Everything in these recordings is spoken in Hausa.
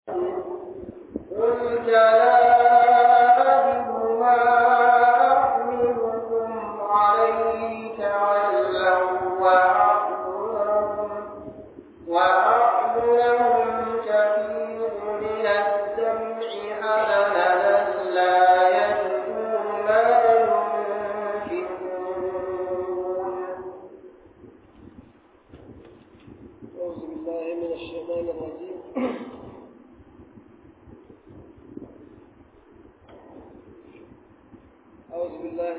قل لا أجد ما أحملكم عليه تولوا وأعينهم وأعينهم تفيض من الدمع حزنا لا يجدوا ما ينفقون أعوذ بالله من الشيطان الرجيم أعوذ بالله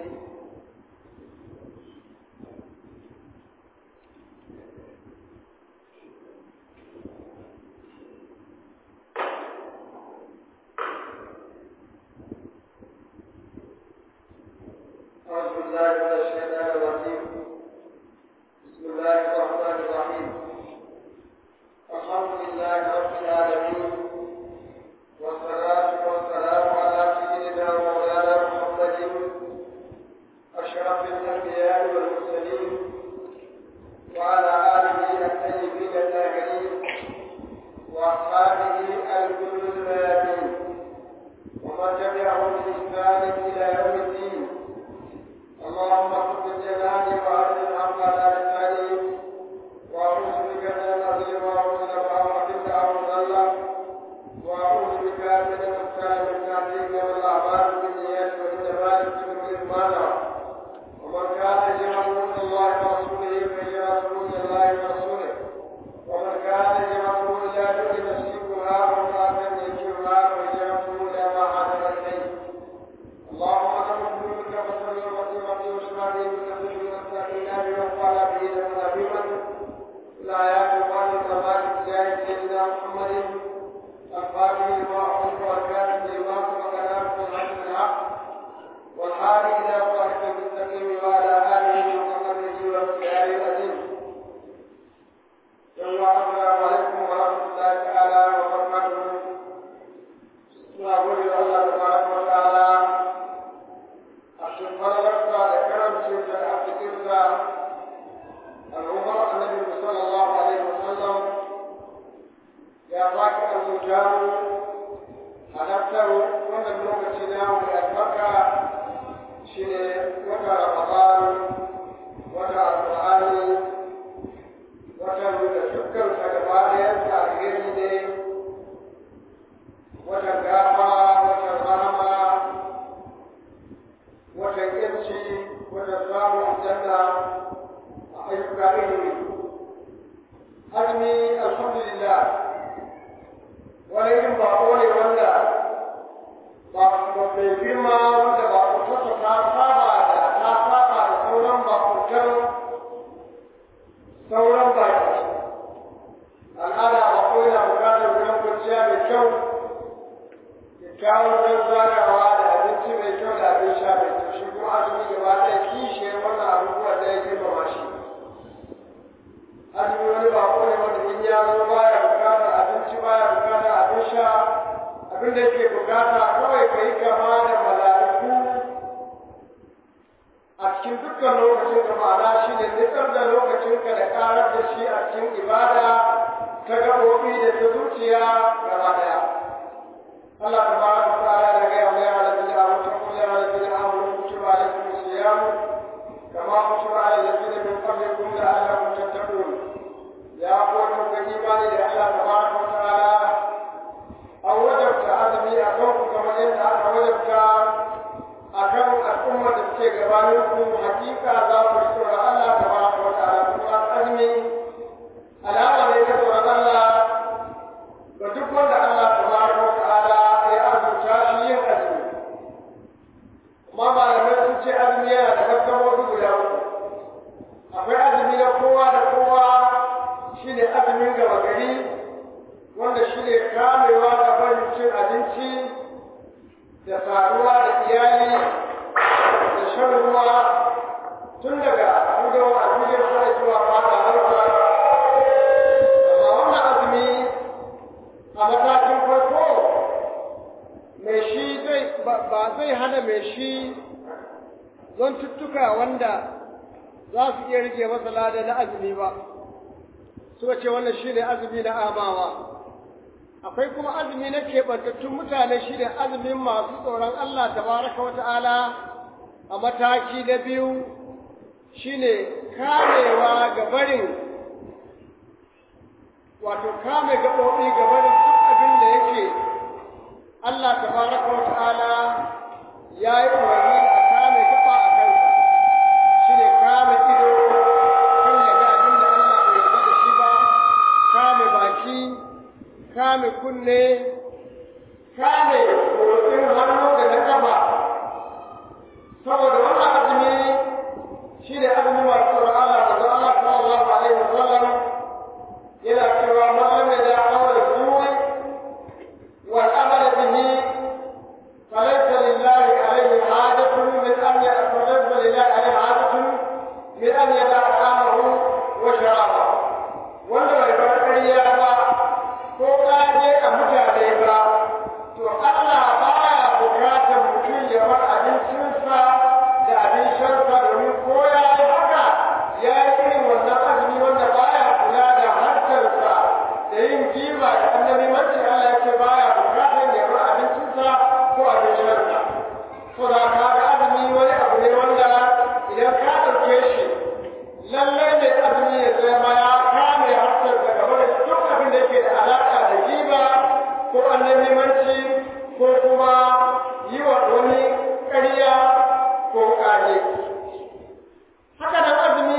أعوذ بالله من الشيطان الرجيم بسم الله الرحمن الرحيم الحمد لله رب العالمين والصلاة والسلام على سيدنا مولانا محمد أشرف الأنبياء والمرسلين وعلى آله الطيبين الطاهرين وأصحابه الجند الميامين ومن تبعهم بإحسان إلى يوم الدين اللهم صل جلالي وعلى الحق على لساني واعوذ بك من الاذل واعوذ بك من او ضل واعوذ بك من المختار من تعظيم والاعمال بالنيات وانما لكل مانع ومن كان يجمع من الله ورسوله فهجرته الى الله ورسوله ومن كان يجمعه الى دون نفسكها او امراه ينكرها فهجرته الى ما هاجر اليه اللهم انا نسالك فصل وسلم واشفعني من كل نستعين وقال به لنا بمن لا يقبل الزمان بجاه سيدنا محمد الفاتح لما اعطيت والكاتب لما سبق ناصر الحق بالحق والهادي الى صراط المستقيم وعلى اله وصحبه وسلم العظيم السلام عليكم ورحمه الله تعالى وبركاته suna gode wa Allah tabaraka wa ta'ala a cikin falalarsa da karamcinsa da arzikinsa al'ummar annabi sallallahu alaihi wa sallam ya baki arzuta mu halartar wannan lokaci na mai albarka shine wata ramadan wata alqur'ani wata da dukkan sa gaba ɗayan sa alheri ne wata gafa wata rahama wata yanci wata samun janna a ayyuka ilimi azumi alhamdulillah wani irin bako ne wanda ba mai girma wanda ba kutarsa ta saba da ta saba da sauran bakutar sauran baki al'ada bako yana bukatar wurin kwanciya mai kyau kyakkyawar don zagawa da abinci mai kyau da abin sha mai kyau shi kuma azumi gaba ɗaya kishiyar wannan abubuwan da ya girmama shi azumi wani bako ne wanda in ya zo baya bukatar abinci baya bukatar abin sha abin da yake bukata kawai ka yi kama da mala'iku a cikin dukkan lokacin da ma'ana shi ne nitsar da lokacinka da ƙarar da shi a cikin ibada ta gaɓoɓi da ta zuciya gaba ɗaya الله تبارك وتعالى لقي يا الذين امنوا اتقوا يا الذين امنوا كتب عليكم الصيام كما كتب على الذين من قبلكم لعلكم تتقون يا قوم الايمان لله تبارك وتعالى او وجبت عزمي اكونكم كما ان انا وجبت akan al'ummar da suke gabaninku hakika za ku ji tsoron Allah tabaraka wa ta'ala kuma azumi alama ne ta tsoron Allah ga duk wanda Allah tabaraka wa ta'ala ya arzuta shi yin azumi amma malamai sun ce azumi yana da martabobi guda uku akwai azumi na kowa da kowa shine azumin gaba gari wanda shine kamewa ga barin cin abinci da saduwa da iyali da shan ruwa tun daga gudawa a duniya har zuwa fada harka amma wannan azumi a matakin farko mai shi zai ba zai hana mai shi zon tuttuka wanda za su iya rike masa lada na azumi ba suka ce wannan shine azumi na amawa akwai kuma azumi na keɓantattun mutane shi ne azumin masu tsoron Allah tabaraka wa ta'ala a mataki na biyu shi ne kamewa ga barin wato kame gaɓoɓi ga barin duk abin da yake Allah tabaraka wa ta'ala ya yi umarni a kame gaba a kansa shi ne kame ido kan ya ga abin da Allah bai yarda da shi ba kame baki kame kunne kame motsin hannu da na gaba saboda wannan azumi shi ne azumi masu tsoron Allah da zan Allah sallallahu alaihi wasallam yana cewa mallam da aure zuwa wal amal bihi falaysa lillahi alaihi hajatun min an ya'tamadda lillahi alaihi hajatun min an yada'a amahu wa sharabahu wanda bai bar ƙarya ba ko ƙaje a mutane ba to Allah baya bukatar mutum ya bar abincinsa da abin shansa domin ko ya yi haka ya yi irin wannan azumi wanda baya kula da harkarsa da yin jiba da annabi mace Allah ya ce baya bukatar ya bar abincinsa ko abin shansa to da ka ga azumi wani abu ne wanda idan ka ɗauke shi lallai mai azumi ya zama ya kame harkar daga barin duk abin da yake da alaƙa da jiba ko annabimanci ko kuma yi wa wani ƙarya ko ƙage. Haka nan azumi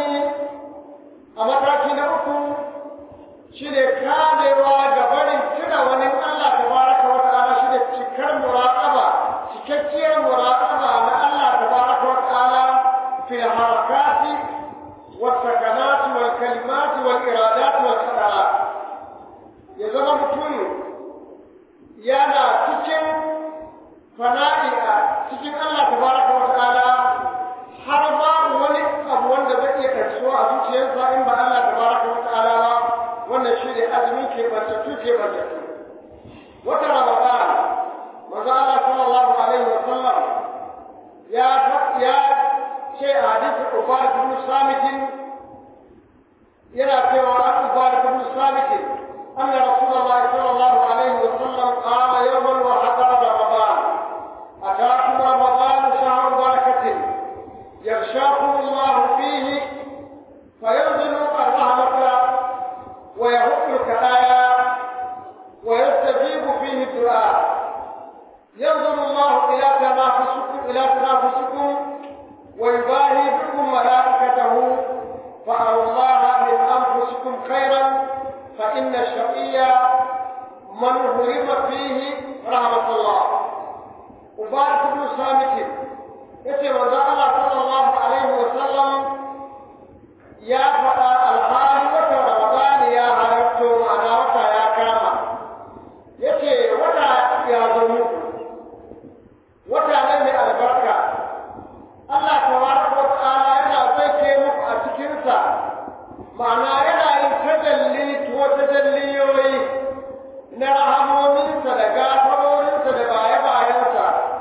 a mataki na uku shi ne kamewa ga barin tuna wani Allah ta baraka wa ta'ala shi ne cikar muraƙaba cikakkiyar muraƙaba na Allah ta baraka wa ta'ala fil harakati والسكنات والكلمات والإرادات والخطرات ya zama mutum yana cikin fana'i a cikin Allah tabaraka wa ta'ala har babu wani abu wanda zai iya karsho a zuciyarsa in ba Allah tabaraka wa ta'ala ba wannan shi ne azumi ke bantattu ke bantattu wata ramadan manzo Allah sallallahu alaihi wa sallam ya ya ce a hadisi Ubadah bin Samit yana cewa Ubadah bin Samit أن رسول الله صلى الله عليه وسلم قال يوما وحضر رمضان أتاكم رمضان شهر بركة يغشاكم الله فيه فينزل الرحمة ويهب الكلايا ويستجيب فيه الدعاء ينظر الله إلى تنافسكم إلى تنافسكم ويباهي بكم ملائكته فأروا الله من أنفسكم خيرا فإن الشقي من هرم فيه رحمة الله وبارك بن صامت yace manzo Allah sallallahu alaihi wa sallam ya faɗa alhali wata Ramadan ya halarto ma'ana wata ya kama yace wata ya zo muku wata ne mai albarka Allah tabaraka wa ta'ala yana zai muku a cikinsa ma'ana yana yin tajalli ko tajalliyoyi na rahamominsa da gafarorinsa da baye-bayensa.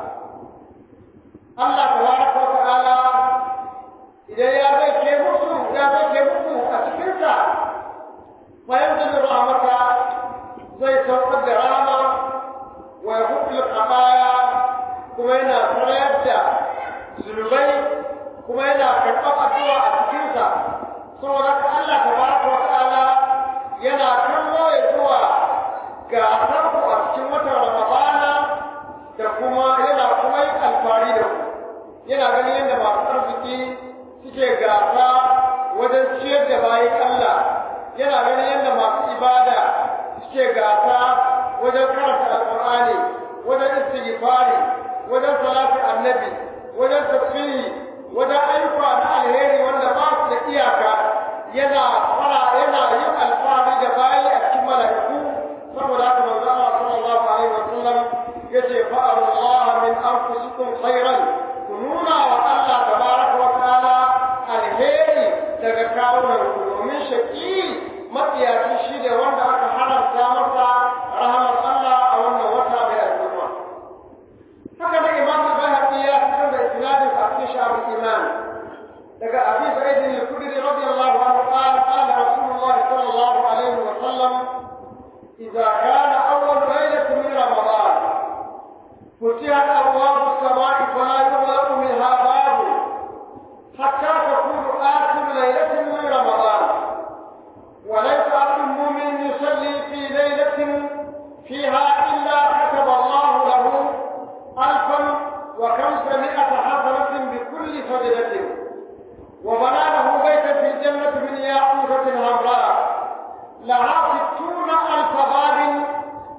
Allah tabaraka wa ta'ala idan ya zai ke musu ya zai ke musu a cikinsa bayan da rahmata zai saukar da rama wa ya hukul qabaya kuma yana sarayar da zunubai kuma yana karɓar addu'a a cikinsa saboda ka Allah tabaraka wa ta'ala yana kallo ya zuwa gasar ku a cikin watan Ramadana da kuma yana kuma yin alfari da ku yana ganin yadda masu arziki suke gasa wajen ciyar da bayan Allah yana ganin yadda masu ibada suke gasa wajen karanta alƙur'ani wajen istighfari wajen salati annabi wajen tafsiri wajen ayyuka na alheri wanda ba su da iyaka yana fara yana yin alfahari da bayi a cikin mala'iku saboda haka manzo Allah sallallahu alaihi wa sallam yace fa Allah min anfusikum khairan ku nuna wa Allah tabaraka wa ta'ala alheri daga kawunan ku domin shaki matsiyaci shi ne wanda aka haramta masa rahamar Allah a wannan wata mai al'umma haka da imam al-bahaqi ya fitar da isnadin a cikin sha'abul iman daga abi sa'id al-khudri radiyallahu anhu qala qala rasulullah sallallahu alaihi wa sallam idza kana awwal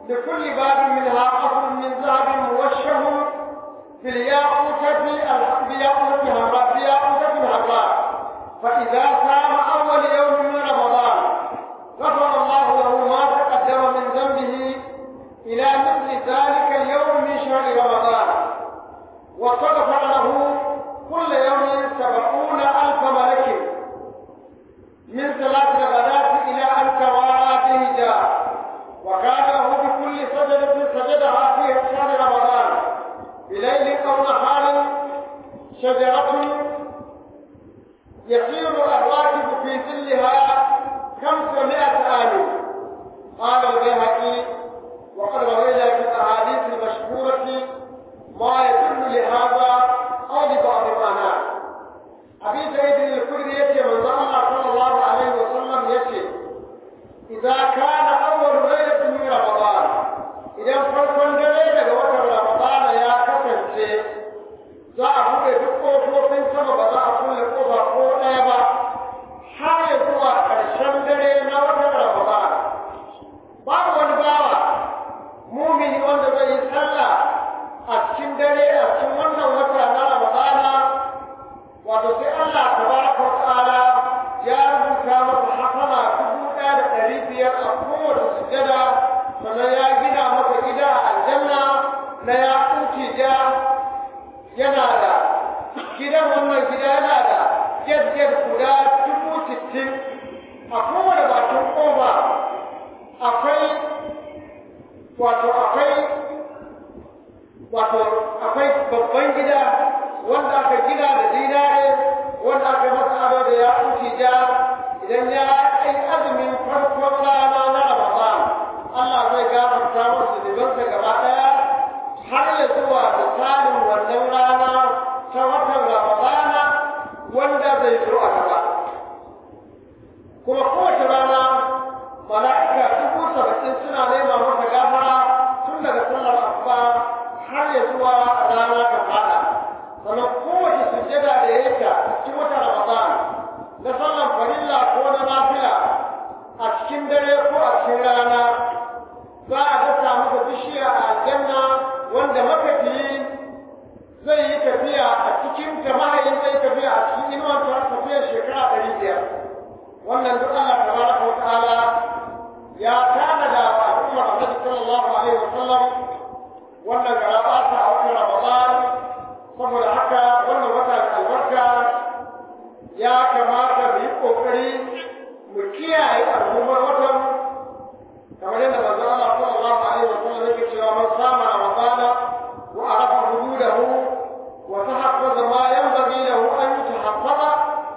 لكل باب منها قصر من ذهب موشه بالياقوتة بالياقوتة حمراء بالياقوتة حمراء فإذا صام أول يوم من رمضان غفر الله له ما تقدم من ذنبه إلى مثل ذلك اليوم من شهر رمضان وتغفر له كل يوم سبعون ألف ملك من صلاة الغداة إلى أن توارى به جاء وكان له بكل سجدة سجدها في شهر رمضان بليل أو نهار شجرة يسير الراكب في ظلها خمسمائة عام قال البيهقي وقد روينا في الأحاديث المشهورة ما يدل لهذا أو لبعض معناه أبي سعيد الخدري يأتي من الله صلى الله عليه وسلم يأتي إذا كان أول ليلة من رمضان إذا فرقا دليل وتر رمضان يا كسنتي za a buɗe duk ƙofofin sama ba za a kulle ƙofa ko ɗaya ba har ya zuwa ƙarshen dare na watan Ramadan. Babu wani bawa mumini wanda zai yi sallah a cikin dare a cikin wannan wata na Ramadana wato sai Allah tabaraka wa ta'ala ya rubuta masa hasana dubu ɗaya da ɗari biyar a kowace sujjada sannan ya gina masa gida a aljanna na ya ja yana da gidan wannan gida yana da get guda dubu sittin a kowane bakin ƙofa akwai wato akwai wato akwai babban gida wanda aka gina da dinare wanda aka masa ado da ya ja idan ya kai azumin farkon rana na Ramadan Allah zai gafarta masa zunubansa gaba ɗaya har ya zuwa misalin wannan rana ta watan Ramadana wanda zai zo a gaba. Kuma kowace rana mala'ika dubu saba'in suna nema masa gafara tun daga sallar asuba har ya zuwa rana ta fada. Sannan kowace sujjada da ya yi ta cikin watan Ramadan na sallar farilla ko na nafila a cikin dare ko a cikin rana za a dasa masa bishiya a aljanna wanda makafiyi zai yi tafiya a cikin jama'a zai tafiya a cikin inuwan ta tafiyar shekara ɗari biyar wannan duk Allah tabaraka wa ta'ala ya tanada wa al'ummar Annabi sallallahu alaihi wa sallam wannan garaba ta a watan Ramadan saboda haka wannan wata da albarka ya kamata mu yi kokari mu kiyaye al'ummar watan kamar yadda manzo Allah sallallahu alaihi wa sallam yake cewa man sama ramadana wa arafa hududahu wa tahaffaza ma yanbaghi lahu an yatahaffaza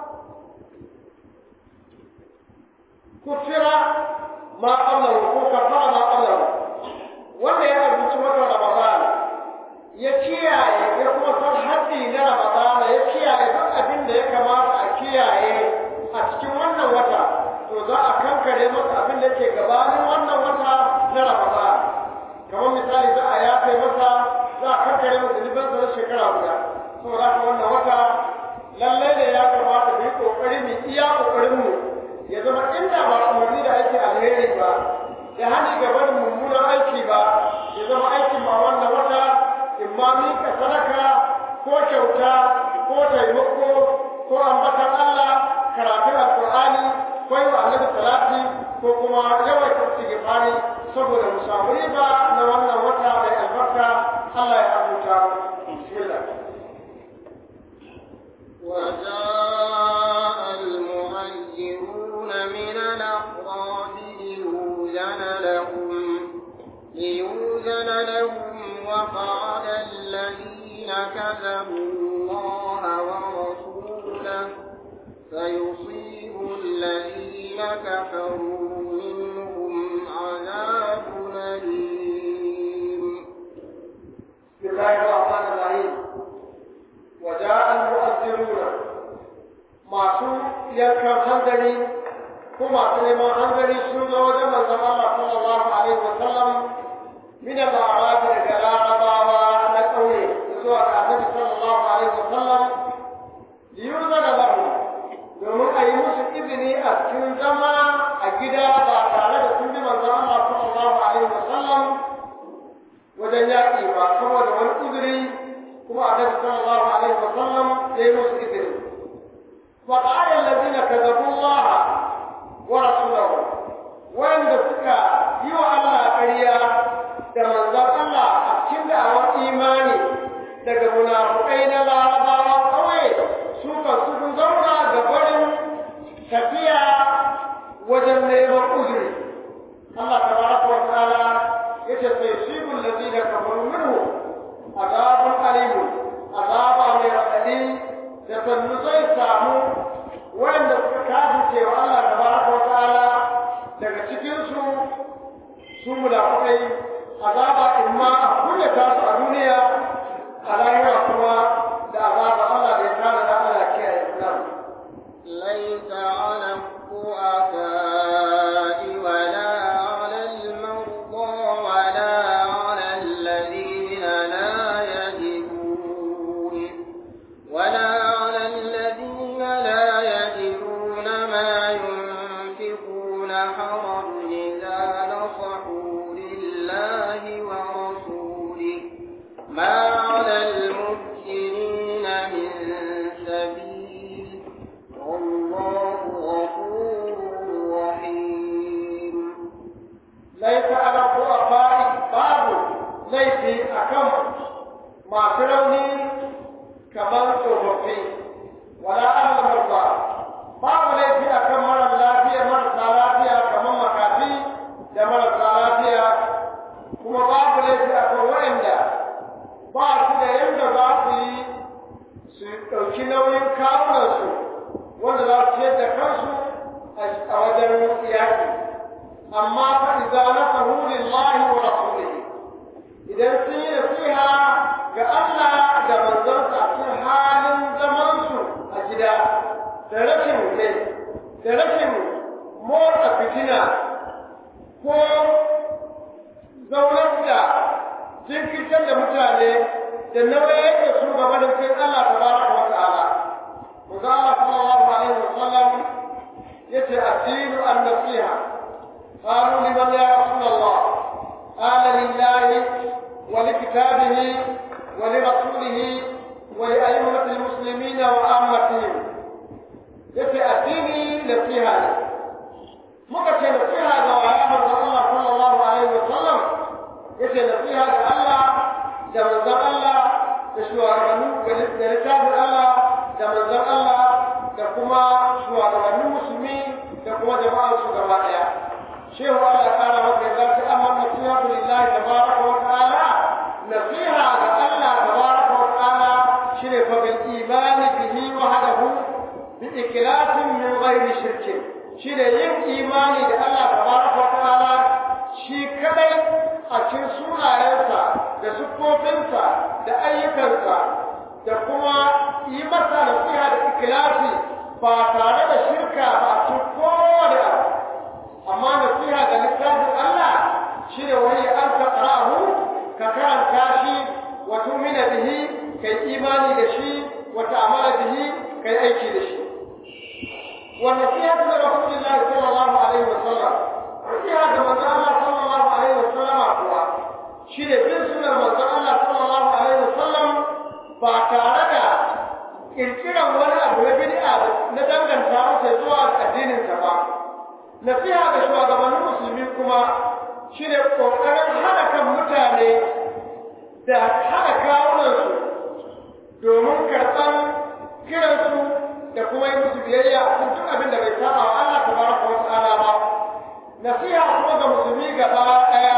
kufira ma qablahu ko kafara ma qablahu wanda ya rubuci watan ramadana ya kiyaye ya kuma san haddi na ramadana ya kiyaye duk abin da ya kamata a kiyaye a cikin wannan wata to za a kankare masa abin da ke gabanin wannan wata na Ramadan kamar misali za a yafe masa za a kankare masa zunubansa na shekara guda saboda haka wannan wata lallai ne ya kamata mu yi kokari mu iya kokarin mu ya zama inda ba umarni da aiki alheri ba da hani ga barin mummunan aiki ba ya zama aikin ma wannan wata imma mika sadaka ko kyauta ko taimako ko ambatan Allah karatun alqur'ani ko yi wa annabi salati ko kuma yawaita istighfari saboda mu samu riba na wannan wata mai albarka Allah ya abuta bismillah وجاء المهاجرون من الأعراب ليوزن لهم ليوزن لهم وقال الذين كذبوا الله ورسوله سيصيب الذين كفروا منهم عذاب أليم بسم الله الرحمن الرحيم وجاء المؤذرون masu yankan hanzari ko masu neman hanzari sun zo wajen manzon Allah sallallahu alaihi wa sallam min al-a'rab daga larabawa na ƙauye zuwa ga annabi sallallahu alaihi wa sallam liyuzana lahu domin a yi musu izini a cikin zama a gida ba tare da sun bi manzon Allah sallallahu alaihi wa sallam wajen yaƙi ba saboda wani uzuri kuma annabi sallallahu alaihi wa sallam ya yi musu izini fa qala alladhina kadzabu Allah wa rasulahu wanda suka yi wa Allah ƙarya da manzon Allah a cikin da'awar imani daga munafukai na larabawa kawai su kan su sun zauna ga barin tafiya wajen neman uzuri Allah tabaraka wa ta'ala yace sai shibul ladina kafaru minhu azabun alim azaba mai radadi da sannu zai samu wanda suka kafirce wa Allah tabaraka wa ta'ala daga cikin su su munafikai azaba imma a kunyata su a duniya a lahira kuma da azaba Allah da ya tana da Allah kiyaye nan ليس على الضعفاء ولا على المرضى ولا على الذين لا يجدون ولا على الذين لا يجدون ما ينفقون حرج إذا نصحوا لله ورسوله ما على المحسنين من سبيل والله غفور رحيم ليس على الضعفاء باب ليس أكم ما تروني كمان توفي ولا على المرضى باب ليس أكم مرض لا فيه مرض لا فيه كمان مكافي da marasa lafiya kuma babu laifi a kan waɗanda ba su da yadda za su yi su ɗauki nauyin kawunansu wanda za su ciyar da kansu a wajen yaƙi amma fa idza nasahu lillahi wa rasulihi idan sun yi nasiha ga Allah da manzonsa a cikin halin zaman su a gida da rashin kai da rashin motsa fitina ko zaunar da jinkirtar da mutane da nauyin da su gaba da kai Allah tabaraka wa ta'ala Manzo Allah sallallahu alaihi wa sallam yace addinu an-nasiha قالوا لمن يا رسول الله قال لله ولكتابه ولرسوله ولأئمة المسلمين وعامتهم يفي أديني نصيحة مكة نصيحة وعلى الله صلى الله عليه وسلم يفي نصيحة الله جمز الله تشوارنو لكتاب الله جمز الله كما شوارنو مسلمين كما جماعة شوارنو shehu Allah ya kara maka yadda ta amma nasihatu lillahi tabaraka wa ta'ala nasiha ga Allah tabaraka wa ta'ala shine fa bil imani bihi wahdahu bi ikhlasin min ghairi shirkin shine yin imani da Allah tabaraka wa ta'ala shi kadai a cikin sunayensa da siffofinsa da ayyukansa da kuma yi masa nasiha da ikhlasi ba tare da shirka ba a cikin kowane abu amma nasiha ga littafin Allah shi ne wani an taqra'ahu ka karanta shi wa tu'mina bihi kai imani da shi wa ta'amala bihi kai aiki da shi wa nasiha ga Rasulullah sallallahu alaihi wa sallam nasiha ga manzo Allah sallallahu alaihi wa sallam kuwa shi ne bin sunnar manzo Allah sallallahu alaihi wa sallam ba tare da kirkiran wani abu na bid'a na danganta masa zuwa addinin sa ba nasiha ga shugabannin musulmi kuma shi ne ƙoƙarin hana kan mutane da hana kawunansu domin karɓar kiransu da kuma yi musu biyayya a kan duk abin da bai saba wa Allah ta baraka wa ta'ala ba nasiha kuma ga musulmi gaba ɗaya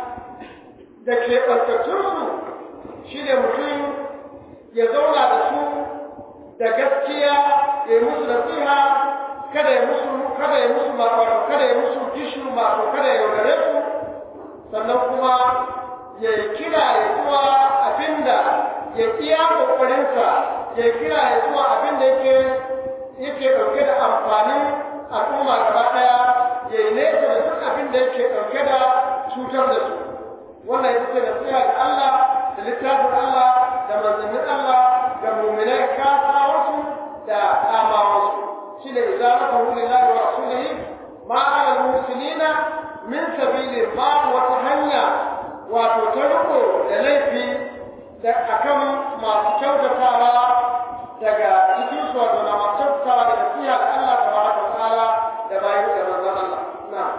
da ke ɓantattunsu shi ne mutum ya zauna da su da gaskiya ya yi musu nasiha kada ya musu kada ya musu wato kada ya musu gishu wato kada ya yaudare su sannan kuma ya yi kira ya zuwa abinda ya iya kokarinsa ya kira ya zuwa abinda yake yake dauke da amfanin al'umma gaba daya ya yi nesa da duk abinda yake dauke da cutar da su wannan ita ce nasiha ga Allah da littafin Allah da manzannin Allah ga mu'minai kasawarsu da amawarsu shine izaratuhu lillahi wa rasulihi ma ala al-muslimina min sabili babu wata hanya wato ta riko da laifi da akan masu kyautatawa daga cikin su wato na masu kyautatawa da nasiha da Allah tabaraka wa ta'ala da bayan da manzon Allah na'am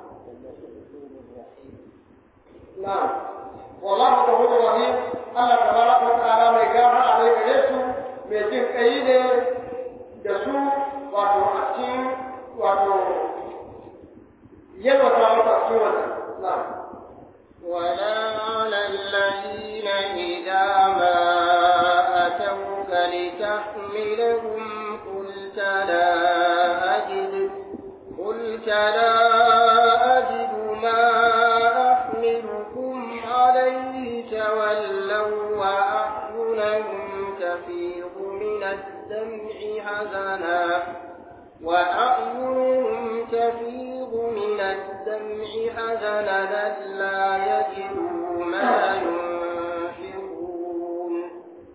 na'am wallahu ghafurur rahim Allah tabaraka wa ta'ala mai gafara ne gare su mai jin kai ne da su wato a cikin wato yalwata masa cikin wannan na'am ولا على الذين إذا ما أتوك لتحملهم قلت لا أجد قلت لا أجد ما أحملكم عليه تولوا وأعينهم تفيض من الدمع حزنا وأعينهم تفيض من الدمع حزنا لا يجدوا ما ينفقون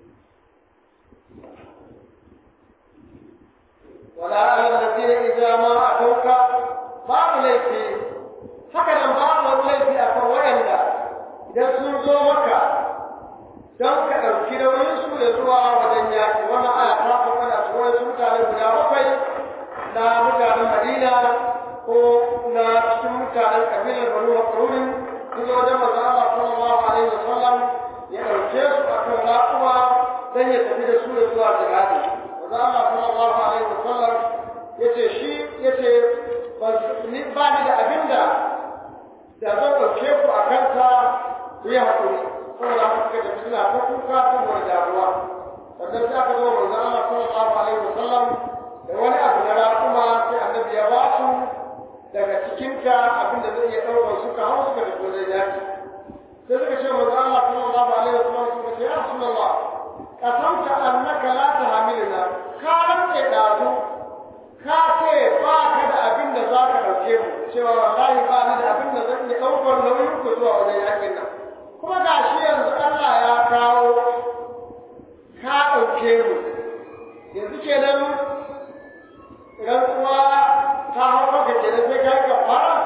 ولا على الذين إذا ما أتوك babu laifi haka nan babu wani laifi a kan waɗanda idan sun zo maka don ka ɗauki nauyin su da zuwa wajen yaƙi wannan aya ta faɗa da su wani mutane guda bakwai na mutanen Madina ko na cikin mutanen kabilar Banu Makrurin sun zo wajen manzo Allah sallallahu alaihi wasallam ya ɗauke su a kan raƙuma don ya tafi da su da zuwa jihadi manzo Allah sallallahu alaihi wasallam yace shi yace ni ba ni da abinda da zan ɗauke ku a kanta ku yi haƙuri saboda haka suka tafi suna ta kuka saboda damuwa sannan sai aka zo manzo Allah sallallahu alaihi wasallam da wani abu na raƙuma sai annabi ya ba su daga cikinta abinda zai iya ɗaukar suka hau suka tafi wajen yaki sai suka ce manzo Allah sallallahu alaihi wasallam suka ce ya rasulullah kasamta annaka la tahmiluna ka rantse dazu ka ce ba ka da abin da za ka ɗauke mu cewa wallahi ba ni da abin da zan iya ɗaukar nauyin ku zuwa wajen yakin nan kuma ga shi yanzu Allah ya kawo ka ɗauke mu yanzu kenan rantsuwa ta hau maka kenan sai ka yi kafara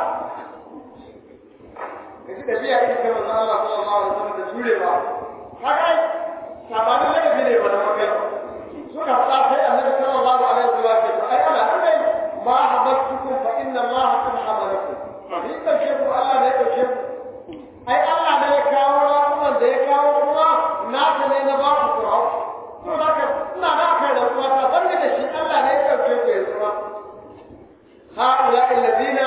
ka ji ɗabi'a ita ta manzo Allah sallallahu alaihi wasallam da jurewa haka sabanin ladabi ne ba na makai suka faɗa sai annabi sallallahu alaihi wasallam ya ce ai ana nan dai ma habattukum fa inna Allah qad hamalakum ni dauke ku Allah ne dauke ku ai Allah ne ya kawo rawan da ya kawo kuma naka ne na ba ku kurau to da ka ina da kai da kuma ta banda da shi Allah ne ya dauke ku yanzu ma haula alladina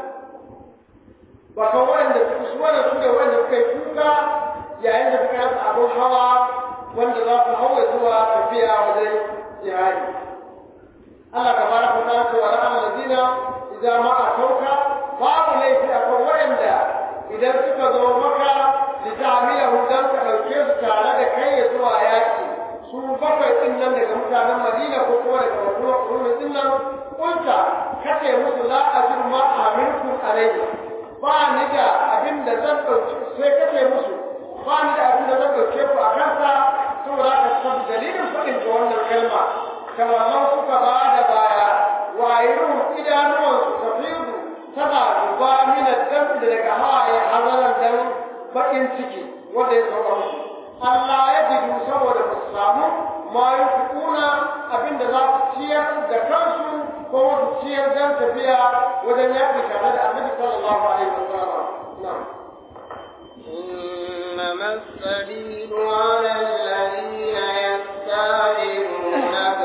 ba ka wanda su wanda su da wanda suka yi kuka yayin da suka rasa abin hawa wanda za su hawa zuwa tafiya wajen jihadi Allah ta fara ku ta ce wa la'an ladina idan ma a tauka babu laifi a kan wayanda idan suka zo maka da jami'a hudan ka ɗauke su tare da kai ya zuwa yaƙi su bakwai ɗin nan daga mutanen Madina ko kuma daga Madina Kurmi ɗin nan kunta kace musu la ajir ma aminkum alayhi ba ni da abin da zan ɗauki sai kace musu ba ni da abin da zan ɗauke ku a kansa saboda ka san dalilin faɗin da wannan kalma kamar suka ba da baya wayirun idanuwansu tafiyu tana zuba mina dan da daga hawaye hazaran dan bakin ciki wanda ya sauka musu Allah ya jidu saboda ba su samu ma yi kuna abinda za su ciyar da kansu ko su ciyar dan tafiya wajen yaƙi tare da annabi sallallahu alaihi wasallam na'am إنما السبيل على الذين يستعجلونك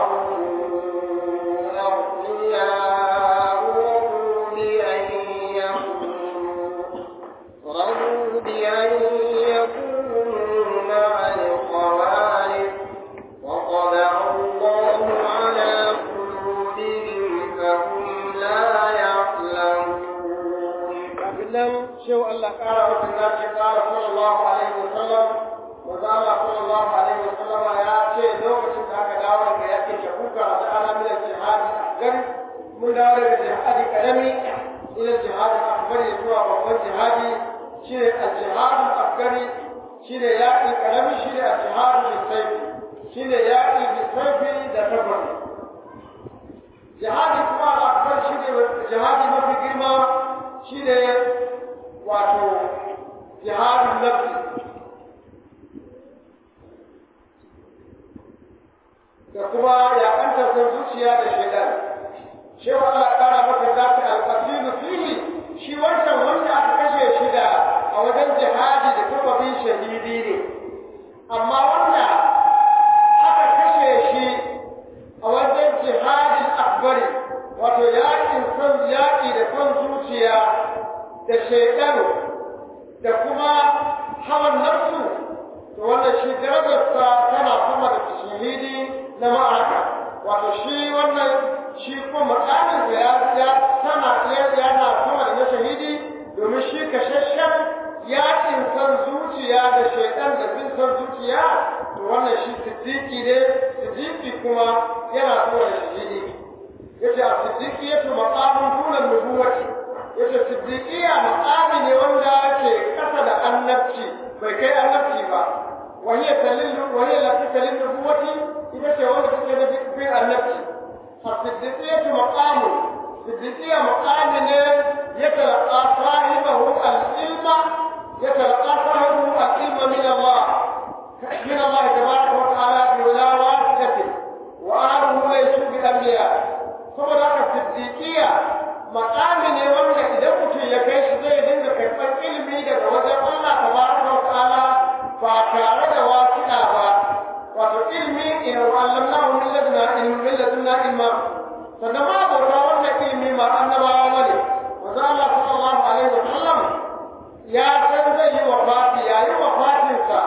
وهم أغنياء رضوا بأن يكونوا رضوا بأن يكونوا مع الخوالف وطبع الله على قلوبهم فهم لا يعلمون nan shehu Allah ƙara masa nace ƙara sallallahu alaihi wa sallam manzo Allah sallallahu alaihi wa sallam ya ce lokacin da aka dawo daga yakin Tabuka da ana min jihadi akbar mun dawo daga jihadi karami ila jihadi akbar zuwa babban jihadi shine al-jihad al-akbar shine yaki karami shine al-jihad bi-sayf shine yaki bi-sayf da tabar jihadi kuma al-akbar shine jihadi mafi girma shine wato jihadun nafsi da kuma yaƙantar son zuciya da shaidan shi wa Allah ƙara masa zafi alƙasiru fihi shi wancan wanda aka kashe shi da a wajen jihadi da sababin shahidi ne amma wanda aka kashe shi a wajen jihadin akbari wato yaƙin son yaƙi da son zuciya da shaidan da kuma hawan nafsu to wannan shi darajarsa tana sama da shahidi na ma'araka wato shi wannan shi kuma makaminsa ya ya sama yana sama da na shahidi domin shi kashashen yaƙin san zuciya da shaidan da bin san zuciya to wannan shi siddiqi ne siddiqi kuma yana sama da shahidi yace a siddiqi yace maqamun dunan nubuwati yace siddiqiya maqami ne wanda ke kasa da annabci bai kai annabci ba وهي تلل وهي التي تلل نبوتي إذا تولد في النبي الصديقية مقام الصديقية مقام يتلقى صاحبه العلم يتلقى صاحبه العلم من الله من الله تبارك وتعالى بلا واسطة وأهله ليسوا بأنبياء ثم ذاك الصديقية مقام ne wanda idan mutum ya kai shi zai dinga karɓar ilimi daga wajen Allah tabaraka wa ta'ala ba tare da wasiƙa ba wato ilmi in wallamnahu min ladna ilmi min ladna ilma sannan ma bauta wannan ilmi ma annabawa bane manzo Allah sallallahu alaihi wa sallam ya san zai yi wafati yayin wafatinsa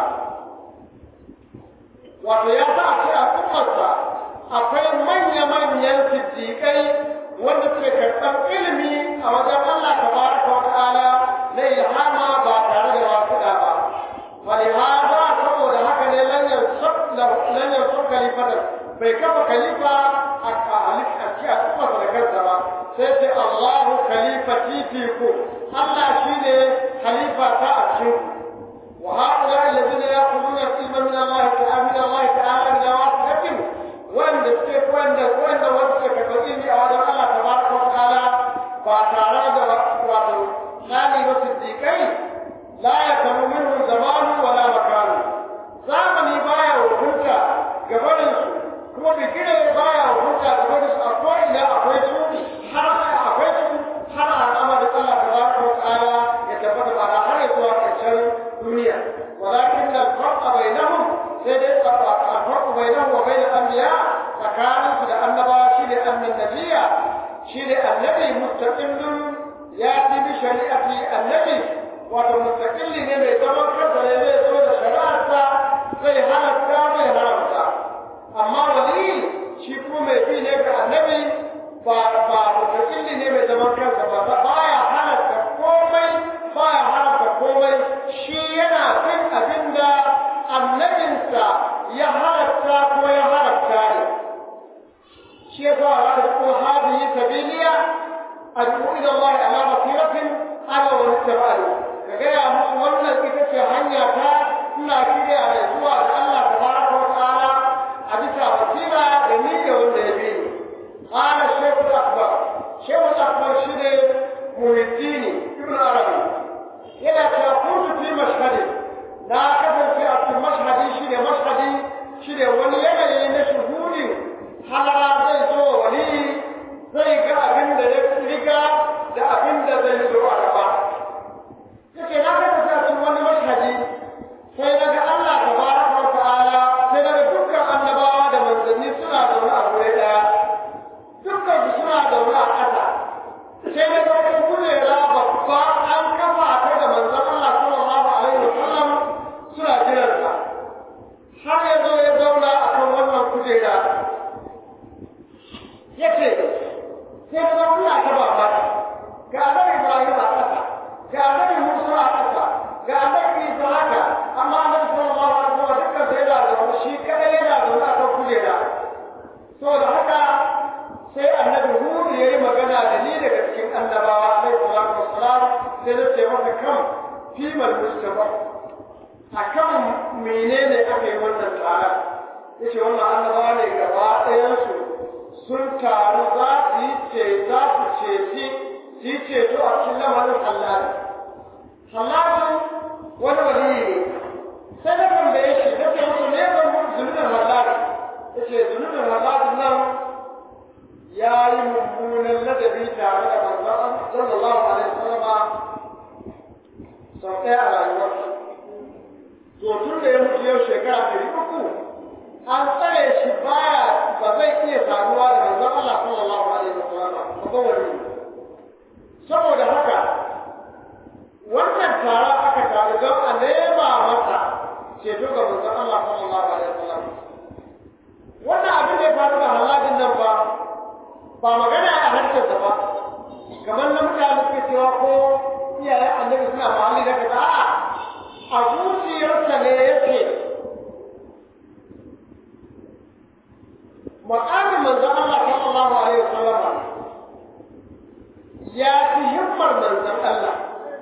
wato ya sa a ce a ummarsa akwai manya-manyan siddiƙai wanda suke karɓar ilimi a wajen Allah tabaraka wa ta'ala na ilhama ba tare da wasiƙa ba ولهذا saboda haka ne lan yansab lan yansab khalifatan bai kafa khalifa a khalif a ci a kuma da kansa ba sai ce Allahu khalifati fiku Allah shine khalifa ta a cikin wa haula alladhina yaquluna ilma min Allah ta'ala min Allah ta'ala min wasiqatin wanda suke wanda wanda wanda suke karɓar ilmi a wajen Allah tabaraka wa ta'ala ba tare da wato nani ba siddiqai la yakamu minhu zamanu wala makanu zamani baya hukunta gabanin su kuma bigire baya hukunta gabanin su akwai ina akwai su har akwai su har al'amarin Allah tabaraka wa ta'ala ya tabbata ba da har zuwa ƙarshen duniya walakin da farqa bainahum sai dai farqa bainahum wa bain al-anbiya tsakanin su da annabawa shine annan nabiyya shine annabi mustaqillun ya bi shari'ati annabi wato mustaqilli ne mai zaman kansa ne zai zo da shari'arsa zai halatta zai haramta amma wali shi kuma mai bi ne ga annabi ba ba mustaqilli ne mai zaman kansa ba baya halatta komai baya haramta komai shi yana bin abinda annabinsa ya halatta ko ya haramta ne shi yasa za ka ko hadihi sabiliya ad'u ila Allah ala basiratin ana wa ittaba'u ka gaya musu wannan ita ce hanya ta ina kiriya da zuwa ga Allah tabaraka wa ta'ala a bisa basira da ni da wanda ya bi ni qala shaykh akbar shaykh akbar shine muhiddini ibn arabi yana cewa kuntu fi mashhadi na kasance a cikin mashhadi shine mashhadi shine wani yanayi na shuhuri halara zai zo wani zai ga abin da ya riga da abin da zai zo a gaba yake na ga ta cikin wani mashhadi sai daga Allah tabaraka wa ta'ala sai daga dukkan annabawa da manzanni suna zaune a gure daya dukkan su suna zaune a ƙasa sai daga wata kujera babba an kafa ta da manzon Allah sallallahu alaihi wa sallam suna jiran sa har ya zo ya zauna akan wannan kujera yace sai daga Allah ta babba ga annabi Ibrahim a ƙasa ga annabi Musa a ƙasa ga annabi Isa haka amma annabi sallallahu alaihi wasallam dukkan sai yana da shi kadai yana da wani akan kujera saboda haka sai annabi Hud ya yi magana da ni daga cikin annabawa alaihi salatu wassalam sai na ce masa kan fimal mustafa akan menene aka yi wannan tsara yace wannan annabawa ne gaba ɗayansu sun taru za su yi ce za su ceci su yi ceto a cikin lamarin hallari hallari to tun da ya mutu yau shekara ɗari uku an tsare shi baya ba zai iya saduwa da manzon Allah sallallahu alaihi wasallam ba ba wani saboda haka wannan tara aka taru don a nema masa ceto ga manzon Allah sallallahu alaihi wasallam wannan abin da ya faru da haladin nan ba ba magana a harshensa ba kamar na mutane suke cewa ko iyayen annabi suna mahalli da kaza a'a a zuciyarsa ne yake makamin manzon Allah sallallahu alaihi wasallam ya fi himmar manzon Allah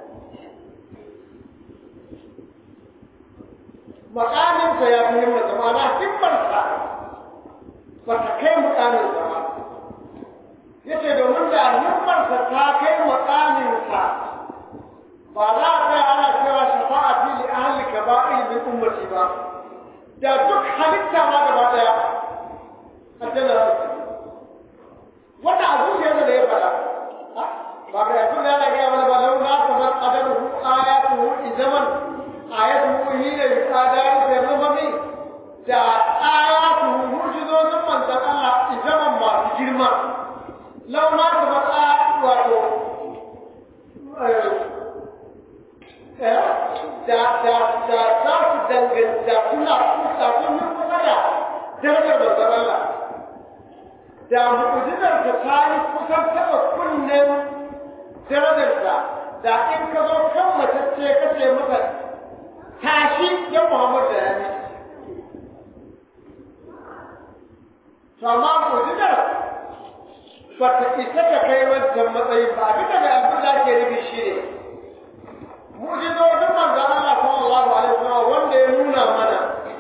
makaminsa ya fi himmar sa ma'ana himmarsa ba ta kai mukaminsa ba yace domin da himmarsa ta kai mukaminsa ba za a kai ana cewa shafa'ati li ahli kaba'ir min ummati ba da duk halitta ma gaba daya aljanna za su wannan a zuciyarsa da ya faɗa ba ga yanzu da yana gaya mana ba lau na kamar adamuhu ayatuhu izaman ayatuhu hina yuqadari da rumami da ayatuhu mu'jizozin manzon Allah izaman masu girma lau na kamar wato da da da za su danganta kuna kusa kun yi kusa da darajar manzon Allah da mu'jizarsa ta yi kusan taɓa kunnen darajarsa da in ka zo kan matacce ka ce masa tashi ya Muhammad da ya to amma mu'jizar ba ta isa ta kai wancan matsayin ba abin da mai abin da ke nufi shi ne mu'jizojin manzon Allah sallallahu alaihi wasallam wanda ya nuna mana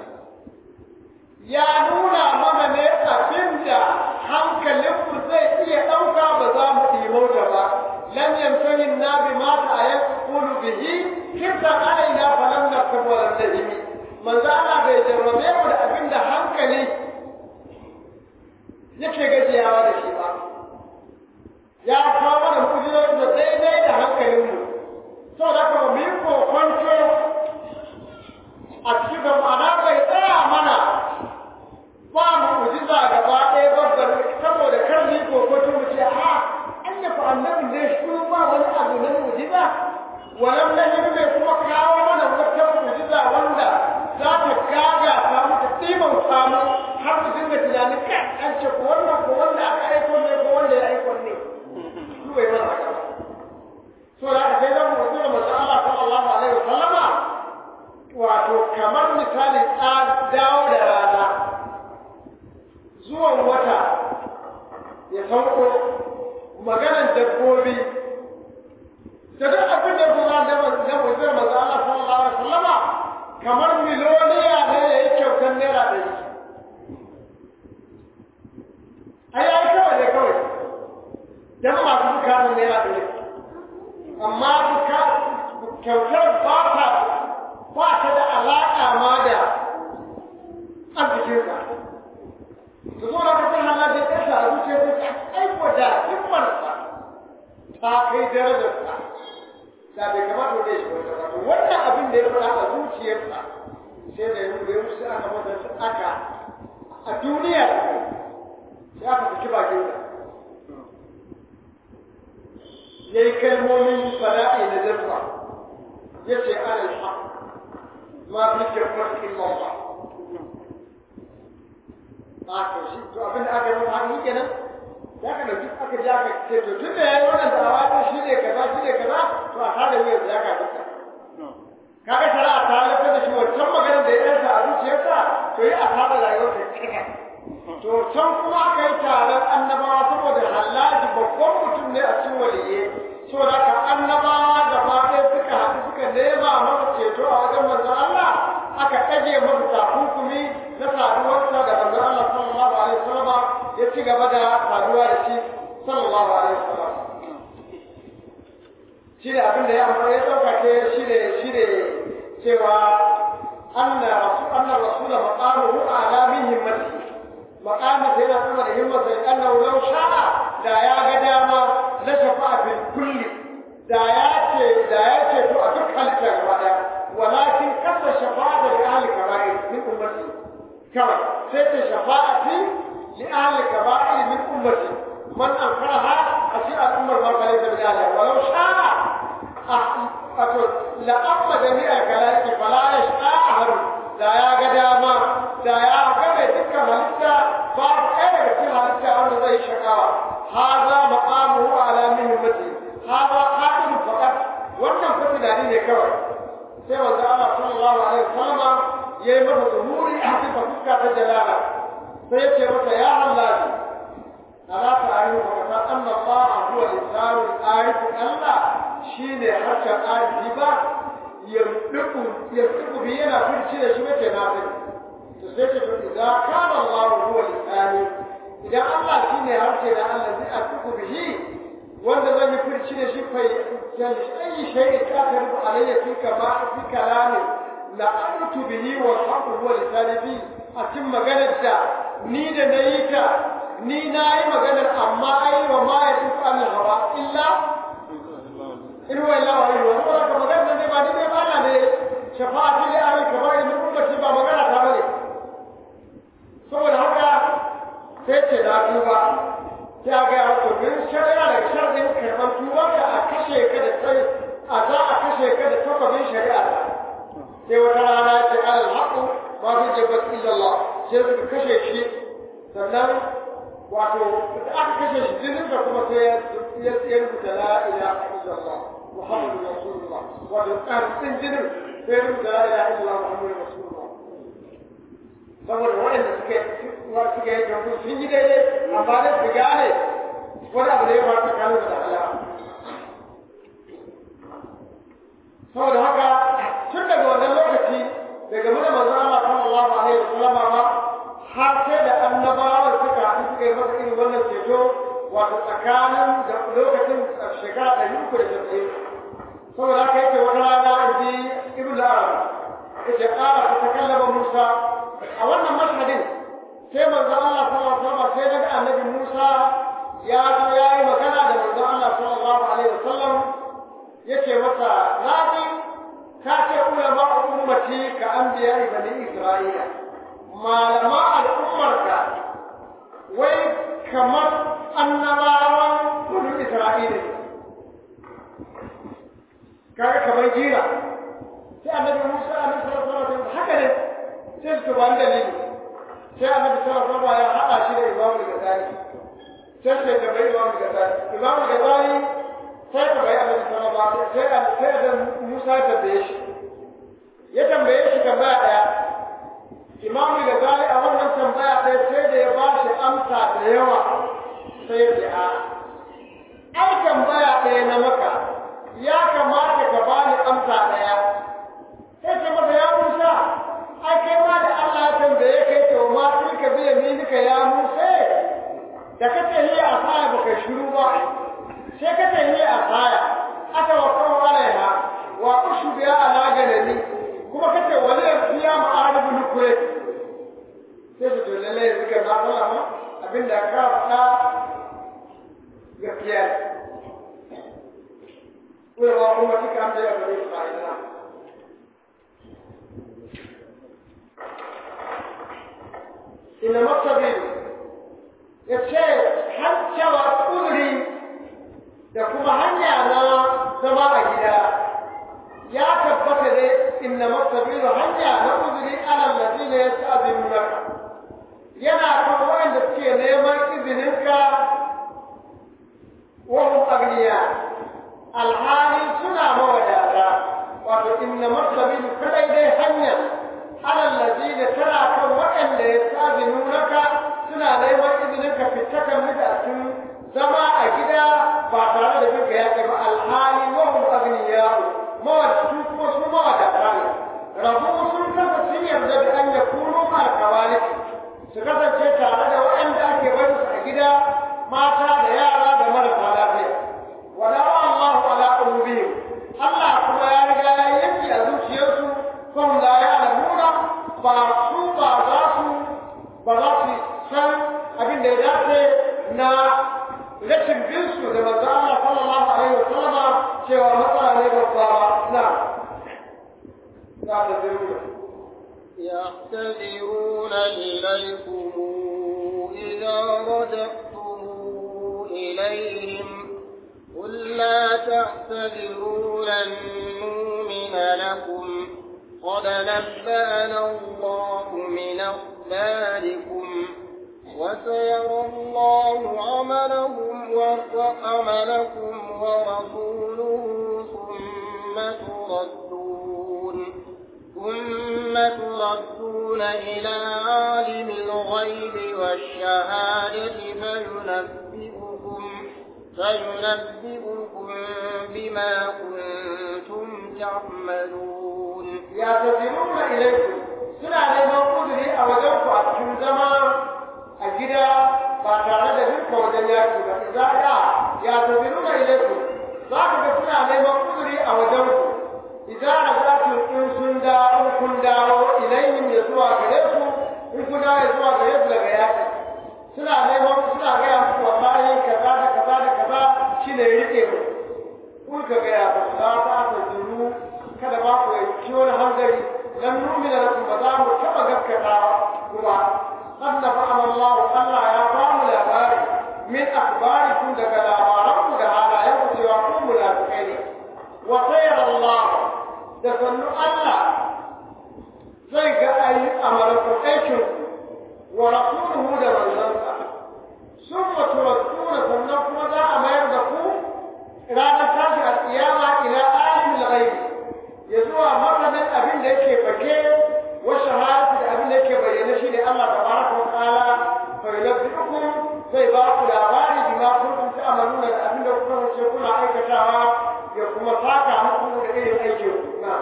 ya nuna mana ne abin da hankalinmu zai iya ɗauka ba za mu ɗimauta ba lam yantahi na bi ma ta ayat qulu bihi kirta alaina falam naktab wa lam tahimi manzo Allah bai jarrabe mu da abin da hankali yake gajiyawa da shi ba ya kawo mana mu'jizoji da daidai da hankalinmu saboda haka mu yi kokonto a cikin ma'ana bai tsaya mana ba mu mu'jiza gaba ɗaya babbar saboda kar mu yi kokoto mu ce a an ya fa annabi ne shi ba wani abu na mu'jiza walam lahim bai kuma kawo mana wata mu'jiza wanda za ta gaga ta mu ta timan samu har mu dinga tunanin kai an ce ko wannan ko wanda aka aiko ne ko wanda ya aiko ne su bai mana haka so da aka sai zan mu'jiza manzo Allah sallallahu alaihi wasallama wato kamar misali dawo da rana zuwan wata ya sauko maganan dabbobi da duk abin da kuma da da mutum manzo Allah sallallahu alaihi wasallama kamar miloniya ne ya yi kyautar naira ɗari ai ai kawai ne kawai dan masu bukatun naira ɗari amma kyautar ba ta ba ta da alaƙa ma da arzikinsa da zo da kafin hana da ya sa zuciya ta ta aiko da himmarsa ta kai darajarsa da bai kamata da shi wata ba wannan abin da ya fara a zuciyarsa sai da yanzu da yanzu sai aka masa aka a duniya sai aka saki bakinsa ya yi kalmomin fada'i da zarfa ya ce ana alhaq ma fi kirkar illallah haka shi to abin da aka yi masa haka kenan ya ka dauki aka ji aka ce to tun da yayi wannan da'awa ta shi ne kaza shi ne kaza to a tada wuyar ya ka duka kaga shari'a ta halatta da shi wancan magana da ya yarda a zuciyarsa to yi a tada rayuwar da kika to can kuma aka yi taron annabawa saboda hallaji babban mutum ne a cikin waliye saboda ka annabawa gaba ɗaya suka haɗu suka nema masa ceto a wajen manzon Allah aka ɗage masa takunkumi na saduwarsa da manzon Allah sallallahu alaihi wasallam ya ci gaba da saduwa da shi sallallahu alaihi wasallam shi ne abin da ya amfani ya ɗaukake shi ne shi ne cewa anna rasul anna rasula maqamuhu ala min himmati maqamu sai na sama da himmata annahu law sha'a da ya ga dama la shafa'a fil kulli da ya ce da ya ce to a duk halitta gaba daya walakin kasa shafa'a da kawai sai ta shafa'ati li ahli kaba'i min ummati man ankaraha a shi al'ummar ma fa laysa min ahli walau sha'a wato la amma jami'a kalaiki fala yasha ahadu da ya ga dama da ya ga mai dukkan halitta babu ɗaya daga cikin halitta wanda zai shakawa haza maqamuhu ala mihimmati haza qa'idu faqat wannan fa tunani ne kawai sai manzo Allah sallallahu alaihi wasallam yayi masa zuhuri a cikin fuska ta jalala sai yace masa ya Allah ala ta'alu wa ta anna Allah huwa al-insanu al-arif Allah shine hakan arifi ba yarduku yarduku bi yana furci da shi mace na fi to sai ce to idan kana Allah huwa al-insani idan Allah shine harshe da Allah zai arduku bihi wanda zan yi furci da shi fa ayi shay'in ka tarbu alayya fi kama fi kalami la artu bihi wa haqu huwa lisani a cikin maganar da ni da nayi ta ni na yi maganar amma ai wa ma ya tuku an hawa illa in wa illa wa illa wa ka maganar ne ba ni ne ba na ne shafa'ati li ahli kabair min ummati ba magana ta bane saboda haka sai ce na tuba sai ga ya to bin shari'a da sharɗin karɓar tuba da a kashe ka da sai a za a kashe ka da takwabin shari'a sai wata rana ce alal haqqu ma fi jabbat illa Allah sai suka kashe shi sannan wato da aka kashe shi jinin da kuma sai ya ya rubuta la ilaha illallah muhammadu rasulullah wato ƙarfin jinin sai ya rubuta la ilaha illallah muhammadu rasulullah saboda waɗanda suke suke yi gabu sun yi daidai amma da su gane wani abu da ya faru tsakanin da Allah saboda haka tun daga wannan lokaci daga mana manzon Allah sallallahu alaihi wasallam ba har sai da annabawa suka haɗu suka yi masa irin wannan ceto wato tsakanin da lokacin shekara ɗari uku da tasa'in saboda haka yake wata rana in ji ibn al-arab yake ƙara ta takallama musa a wannan mashhadin sai manzo Allah sallallahu alaihi wasallam sai daga annabi Musa ya zo ya yi magana da manzo Allah sallallahu alaihi wasallam yace masa naji ka ce ulama ummati ka anbiya bani Isra'ila malama al'ummarka wai kamar annabawan bani Isra'ila kaga kamar jira sai annabi Musa alaihi salatu haka ne sai su ban dalili sai annabi sallallahu alaihi wasallam ya hada shi da Imam Ghazali sai sai da bai Imam Ghazali Imam Ghazali sai da bai annabi sallallahu alaihi wasallam sai sai da Musa ta baye shi ya tambaye shi tambaya daya Imam Ghazali a wannan tambaya ɗaya sai da ya ba shi amsa da yawa sai ya ce a ai tambaya ɗaya na maka ya kamata ka bani amsa ɗaya sai ce masa ya Musa ai kai ma da Allah ya tambaye kai to ma tilka bi yaminika ya Musa da kace hi asaya baka shiru ba sai kace hi asaya aka wa kawo alaiha wa ushu biya ala ganani kuma kace wani ya fiya ma'aribu nukure sai su to lalle yanzu ka na fara ma abinda ka faɗa gaskiya Kula ba kuma kika amsa ya bari Isra'ila إن مقصدي يتشير حتى وأذري يقوم هنيا أنا سماء جدا يا تبت لي إن مقصدي هنيا نأذري على الذين يستأذنونك yana kan waɗanda suke neman izininka wahum agniya alhali suna mawadata wato inna martabilu kadai dai hanya على الذين ترى كم وإن يستأذنونك سنا ليما إذنك في التكمل أتم زما أجدا بعد ذلك يا الحالي وهم أغنياء ما تشوف وسما داران ربو سنك سير بأن يكونوا مع الكوارث سكتا جيتا على وإن ذاك بيس أجدا ما ترى يارا دمر فلافيا ولا الله على قلوبهم الله كما يرجع يبكي أزوج يوسف فهم لا يعلمون ba su ba za su ba za su san abin da ya dace na rashin bin su da manzo Allah sallallahu alaihi wasallam cewa matsala ne babba ba na za ta zuru يعتذرون إليكم إذا رجعتم إليهم قل لا تعتذروا لن نؤمن لكم قد نبأنا الله من أخباركم وسيرى الله عملهم وعملكم ورسوله ثم تردون ثم تردون إلى عالم الغيب والشهادة فينبئكم فينبئكم بما كنتم تعملون يعتذرون إليكم suna neman uzuri a wajen ku a cikin zama a gida ba tare da rinka wajen yaki ba za a ya taziru na ilaikum za ka ga suna neman uzuri a wajen ku idan a za ku in sun dawo kun dawo ilayhim ya zuwa gare su in kun dawo ya zuwa gare su daga yaki suna neman suna gaya muku wallahi kaza da kaza da kaza shine rike mu kun ka gaya ba za ta taziru kada ba ku yi wani hanzari لم نؤمن لكم بدام كما قد كما قد نفعنا الله الله يا قوم الأخبار من أخباركم دك الأخباركم دهالا يقصي وقوم منافقين وخير الله دفن الله زي أي أمركم أيشن ورسوله دمن زنسا ثم تردون سنكم ذا أمير دكم رانا تاشي القيامة إلى عالم الغيب ya zuwa masanin abin da yake fake wa shahadatu da abin da yake bayyana shi ne Allah tabaraka wa ta'ala fa yunabbiukum zai ba ku labari bima kuntum ta'maluna da abin da kuka ce kuna aikatawa ya kuma saka muku da irin aikin ku na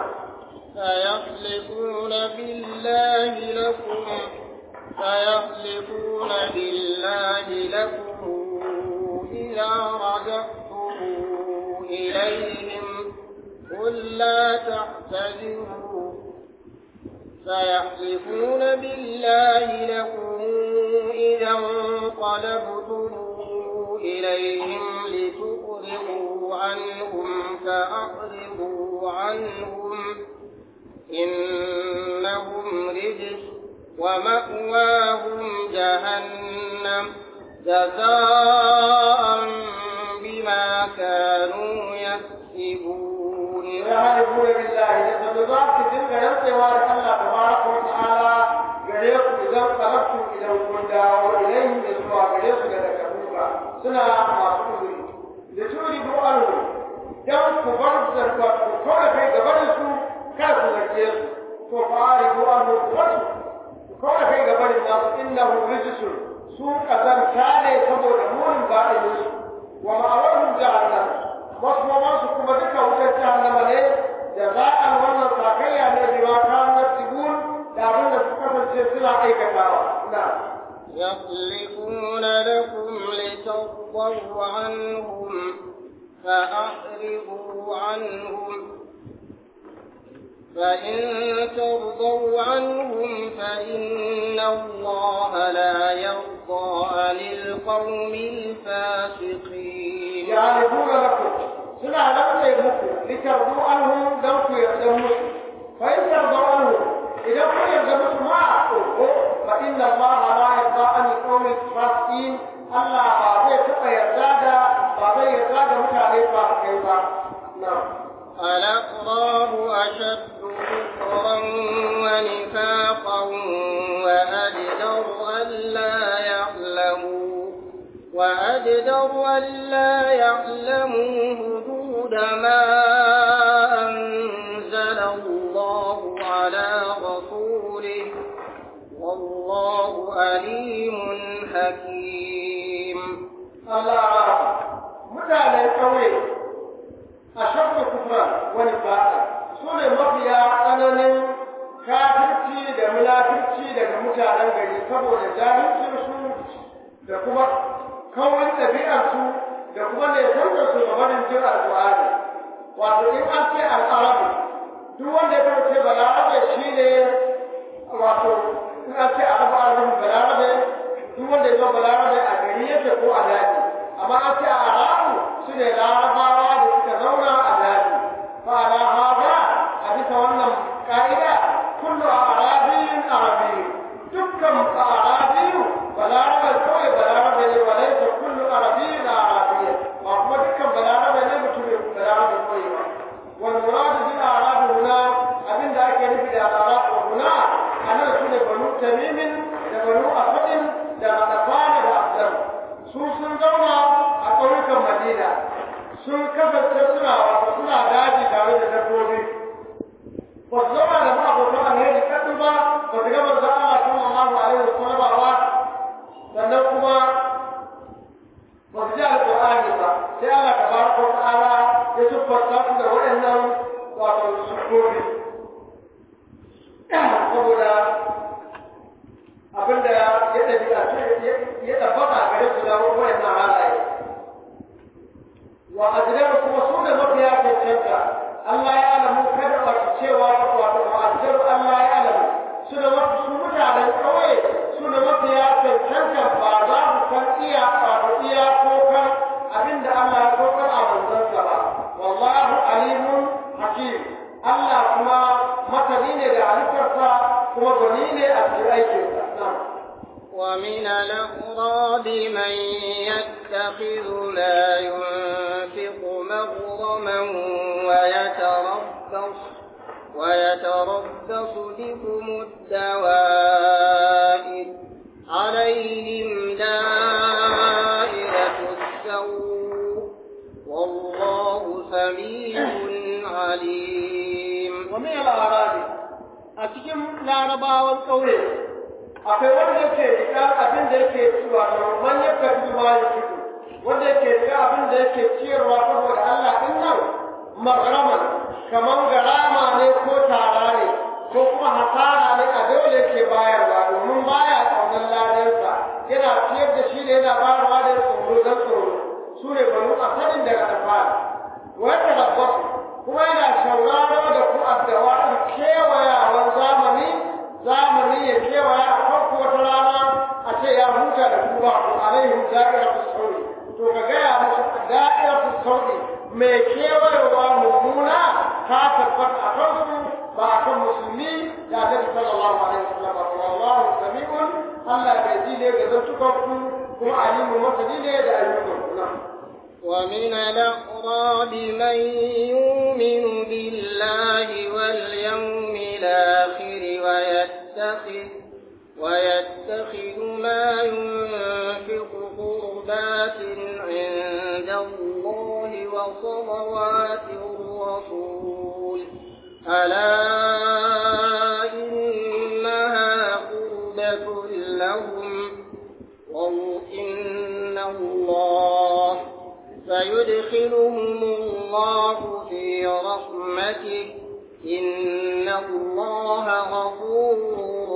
سيحلفون بالله لكم سيحلفون بالله لكم إذا رجعتم إليهم قل لا تعتذروا سيحلفون بالله لكم إذا انقلبتم إليهم لتؤرضوا عنهم فأعرضوا عنهم إنهم رجس ومأواهم جهنم جزاء بما كانوا يكسبون يعرفون بالله يتبذات تلك ينطوار الله تبارك وتعالى gare ku idan kalabtu idan kun dawo ilayhim da zuwa gare su daga kabuka suna masu uzuri da turi bu anhu dan ku bar zarfa ku kawai kai gaban su kar ku zarge su to fari bu anhu wasu ku kawai kai gaban nasu innahu rijsun su kazanta ne saboda munin ba'in su wa ma'awahum jahannam wasu mamansu kuma duka wutar jahannama ne da za'an wannan sakayya ne biwa kanar tibun da abin da su kasance suna aikatawa na يحلفون لكم لترضوا عنهم فأعرضوا عنهم فإن ترضوا عنهم فإن الله لا يرضى عن القوم الفاسقين يعرفون لكم سنة لم يبقوا لترضوا عنهم لو يرضوا فإن ترضوا عنهم إذا كن يرضوا ما أقول فإن الله لا يرضى عن القوم الفاسقين الله بعضي تبقى يرضى بعضي يرضى متعلي فاسقين نعم الأقراب أشد كفرا ونفاقا وأجدر ألا يعلموا وأجدر ألا يعلموا حدود ما أنزل الله على رسوله والله أليم حكيم Allah mutanen ƙauye a shafa kufra wani fa'a su ne mafiya tsananin kafirci da munafirci daga mutanen gari saboda jahilcinsu da kuma kawai ɗabi'arsu da kuma ne sauka su ga barin jin alƙur'ani wato in an ce al'arabu duk wanda ya kasance balarabe shi ne wato in an ce arabu arabu balarabe duk wanda ya zo balarabe a gari yake ko a daji amma an ce a arabu su ne larabawa da suka zauna a daji fa ala hada a bisa wannan ka'ida kullu arabi arabi dukkan arabi balarabe kawai balarabe ne wa laysa kullu arabiyyin arabiyyan ba kuma dukkan balarabe ne mutum balarabe kawai ba wal murad bil arab huna abinda ake nufi da arab huna anan sune banu tamimin da banu afadin da radafana da abdar su sun zauna a ƙauyukan madina sun kasance suna wato suna daji tare da dabbobi ba su zauna da ma'abokan alheri kaɗu ba ba su gama za Allah sallallahu alaihi wasallam ba sannan kuma ba su ji alƙur'ani ba sai Allah tabaraka wa ta'ala ya siffanta su da waɗannan wato sufofi saboda abinda ya ɗabi'a ya tabbata gare su da waɗannan halaye wa ajiyar kuma su da mafiya cancanta Allah ya alamu kada a cewa wato wa ajiyar Allah ya alamu su da mafi su mutanen ƙauye su da mafiya cancanta ba za mu san iya wato iya ko kan abinda Allah ya saukar a manzansa ba wallahu alimun hakim Allah kuma masani ne da halittarsa kuma gwani ne a cikin aikinsa na'am ومن الأغراب من يتخذ لا ينفق مغرما ويتربص ويتربص بكم الدوائر عليهم دائرة السوء والله سميع عليم ومن الأعراب أتكلم لا ربا والقوي akwai wanda yake rika abin da yake ciwa da man yaka ma ya fito wanda yake rika abin da yake ciyarwa saboda Allah din nan maghraman kaman garama ne ko tara ne ko kuma hasara ne a dole yake bayarwa domin baya kaunar ladansa yana ciyar da shi ne yana bayarwa da tsoro don tsoro su ne banu asalin daga alfahari wanda rabbasu kuma yana shauraro da ku addawa kewayawan zamani zamani ya kewaya a farko wata rana a ce ya huta da ku ba ku alaihim da'iratu sauri to ka gaya musu da'iratu sauri mai kewayewa mummuna ta tabbata a kansu ba a kan musulmi da annabi sallallahu alaihi wasallam ba wallahu sami'un Allah bai ji ne ga zantukan ku kuma alimu masani ne da ayyukan ku nan ومن الأقراب من يؤمن بالله واليوم الآخر ويتخذ ويتخذ ما ينفق قربات عند الله وصلوات الرسول ألا إنها قربة لهم وإن الله فيدخلهم الله في رحمته إن الله غفور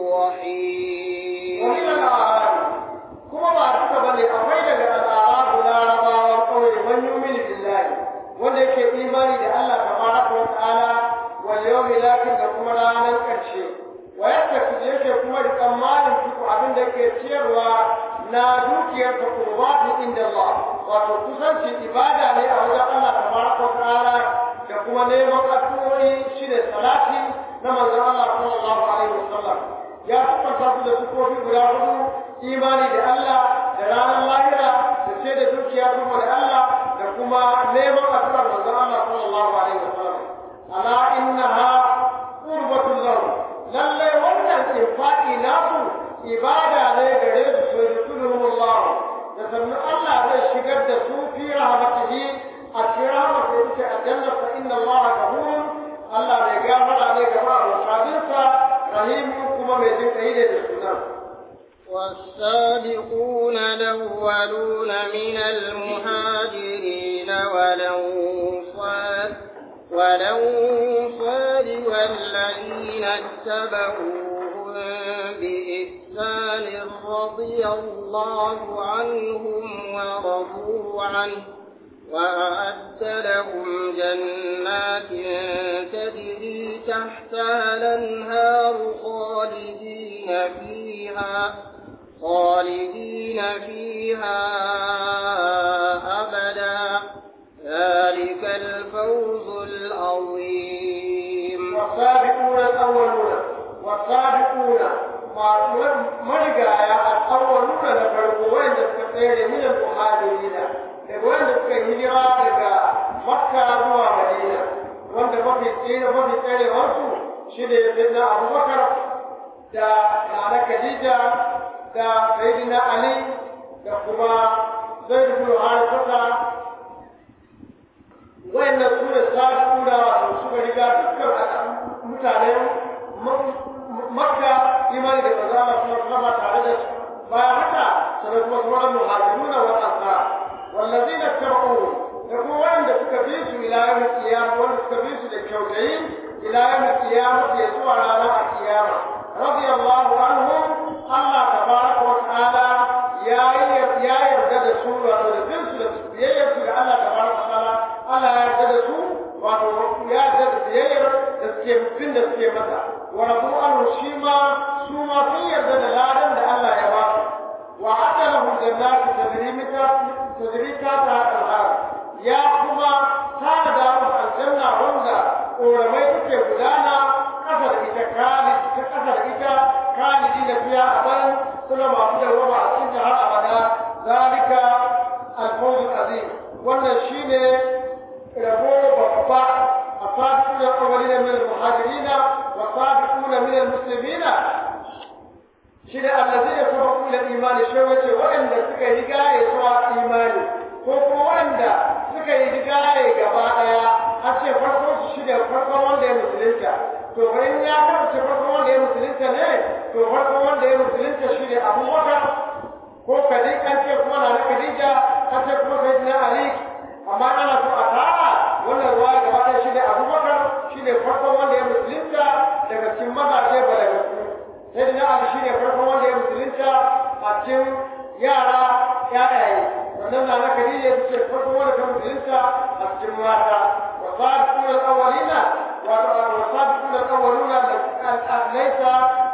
رحيم ومن الأعراب كما بعد بني أفيد الأعراب لا ربا والقول من يؤمن بالله wanda yake imani da Allah tabaraka wa ta'ala wal yawmil akhir da kuma ranar ƙarshe wa yadda yake kuma da tsammanin duk abin da yake ciyarwa na dukiyar ta qurbatu inda Allah wato kusanci ibada ne a wajen Allah tabaraka wa ta'ala da kuma neman addu'o'i shine salati na manzon Allah sallallahu alaihi wasallam ya tabbata su da sukofi guda hudu imani da Allah da ranar lahira da ce da dukiya saboda Allah da kuma neman addu'ar manzon Allah sallallahu alaihi wasallam ala innaha qurbatul lahu lalle wannan infaqi nasu ibada ne gare su so yusuluhumullah da sannan Allah zai shigar da su fi rahmatihi a cikin rahmatin ita aljanna fa inna Allah ghafurun Allah mai gafara ne ga ma'abota rahim kuma mai jin kai ne da sunan والسابقون الأولون من المهاجرين والأنصار والأنصار والذين اتبعوهم بإحسان رضي الله عنهم ورضوا عنه وأعد لهم جنات تجري تحتها الأنهار خالدين فيها خالدين فيها أبدا ذلك الفوز العظيم والسابقون الأولون wasabiquna masu marigaya al-awwaluna na farko wanda suka tsere min al-muhajirina daga wanda suka hijira daga makka zuwa madina wanda mafi tsere mafi tserewarsu shi ne sayyidina abubakar da nana khadija da sayyidina ali da kuma zaid bin harisa wayannan su ne sabiquna wato suka riga dukkan mutanen makka imani da kaza ba su kama tare da su bayan haka sanar kuma sauran muhajiruna wa ansar wallazina tabu da kuma wanda suka bi su ila yawmin qiyamah wanda suka bi su da kyautayi ila yawmin qiyamah ya zuwa ranar qiyama radiyallahu anhum Allah tabaraka wa ta'ala ya ya yarda da su wato da bin su da biyayyar su ga Allah tabaraka wa ta'ala Allah ya yarda da su wato ya yarda da biyayyar da suke bin da suke masa wa rabu anhu shi ma su ma sun yarda da ladan da Allah ya ba su wa adda lahum jannatu tajri min tajri ta al-anhar ya kuma tana da aljanna wanda koramai suke gudana kasa da ita kali ta kasa da ita khalidi da fiya aban suna masu da roba a cikin har abada zalika al-fawz al-azim wannan shine rabo babba الصادقون الأولين من المهاجرين والصادقون من المسلمين شنو الذين سبقوا إلى الإيمان شوية وإن سكا هجاية سوى إيماني كوكو وإن سكا هجاية قبائل أشي فرقو شنو فرقو وإن مسلمين to bayan ya karanta farko wanda ya musulunta ne to farko wanda ya musulunta shi ne abubakar ko kadai an ce kuma na kadija an ce kuma sayyidina ali amma ana so a tara wannan ruwa gaba ɗaya shi ne abubakar shi ne farkon wanda ya musulunta daga cikin mazaje balagaku sai da ali shi ne farkon wanda ya musulunta a cikin yara ƴaƴaye sannan na na kadija ita ce farkon wanda ta musulunta a cikin mata wa sabiquna al-awwalina wa sabiquna al-awwaluna laysa